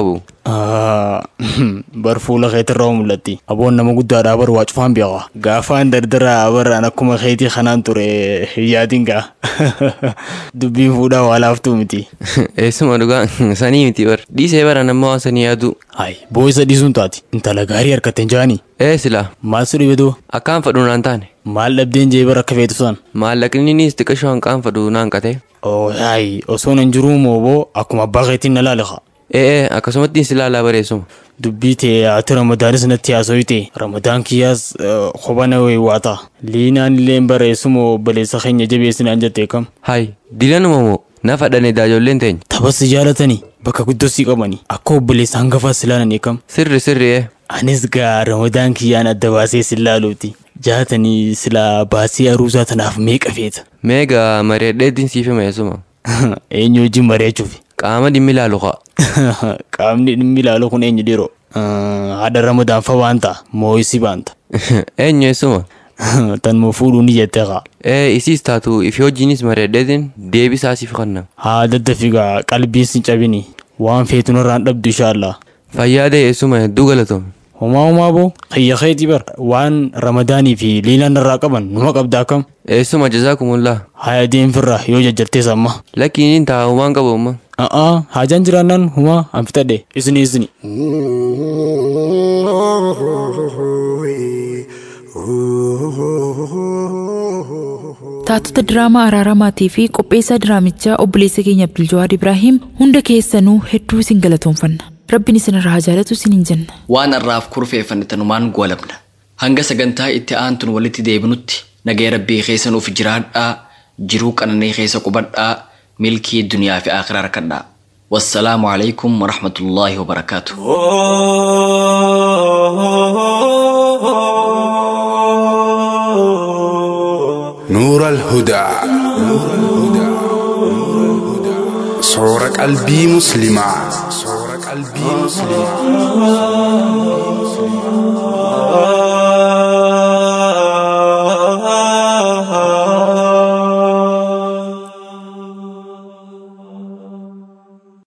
bar fuula keetirraa mul'atti aboon nama guddaadhaa bar waa cufaan beekaa gaafaan dardaraa baraan akkuma keetii kanaan ture yaadin gaa dubbiin fuudhaa waa laaftuu miti Eessuma dhugaa sanii miti bar dhiisee bara nama waan sanii yaadu. Hai boo isa dhiisuun taati intala gaarii harkatte hin jaanii Ee silaa maal si dhibe duu akkaan fadhu naan taane. maal dhabdeen jee bara akka feetu san Maallaqninis xiqqashoo hanqaan fadhu naan qate. oo hai osoo hin jiruu mooboo akkuma abbaa keetiin na laaleqa Ee akkasumatti si ilaalaa bareessuma. dubbii tee ati ramadaanis natti haasoyite ramadaan kiyyaas qobana waata liinaan illeen bareessuma obboleessa keenya jabeessinaan jettee kam Hai dilanuma moo na fadhane daajolleen teenya. taphas jaalatanii bakka guddoo sii qabanii akka obboleessa hangafaa silaalanii kam Sirri sirri ee. anis gaa ramadaan kiyyaan adda baasee silaaluuti jaatanii silaa baasii aruusaa tanaaf meeqa feeta Meegaa mari'adheetiin siif hima eessuma. eenyu wajjin mari'achuuf Qaama dhimmi ilaalu kaa. qaamni dhimmi ilaalu kun eenyu dhiiroo haadha ramadaan fa waanta moo'isi baanta Eenyu eessuma. tan moo fuudhuu ni jettee kaa Ee isiis taatu ifi hojiinis mari'adheetiin deebisaa siif kanna. haa daddafigaa qalbiin sin cabini waan feetu narraan dhabdu inshaallah Fayyaadee eessuma hedduu galatoome. homaa homaa boo xiyya keetii bar waan ramadaanii fi liilaan irraa qaban numa qabdaa kam Eessuma jazaakumullah. haya deemfirra yoo jajjartees amma Lakkiin taa'umaan qabu amma. a'aa haajaan jiraannaan humaa an fitadhe isini isini Taatota diraamaa araaramaatii fi qopheessaa diraamichaa obboleessa keenya Abduljawaad Ibraahiim hunda keessanuu hedduu isin galatoomfanna. Rabbiin isin irraa haa jaalatu isiniin jenna. waan har'aaf kurfeeffanne tanumaan goolabna hanga sagantaa itti aantun walitti deebinutti nagaya rabbii keessa nuuf jiraadhaa jiruu qananii keessa qubadhaa milkii duniyaa fi akhiraa harkadhaa wassalaamu alaikum warahmatullaahi wabarakaatu نور الهدى صور قلبي مسلمة صور قلبي مسلمة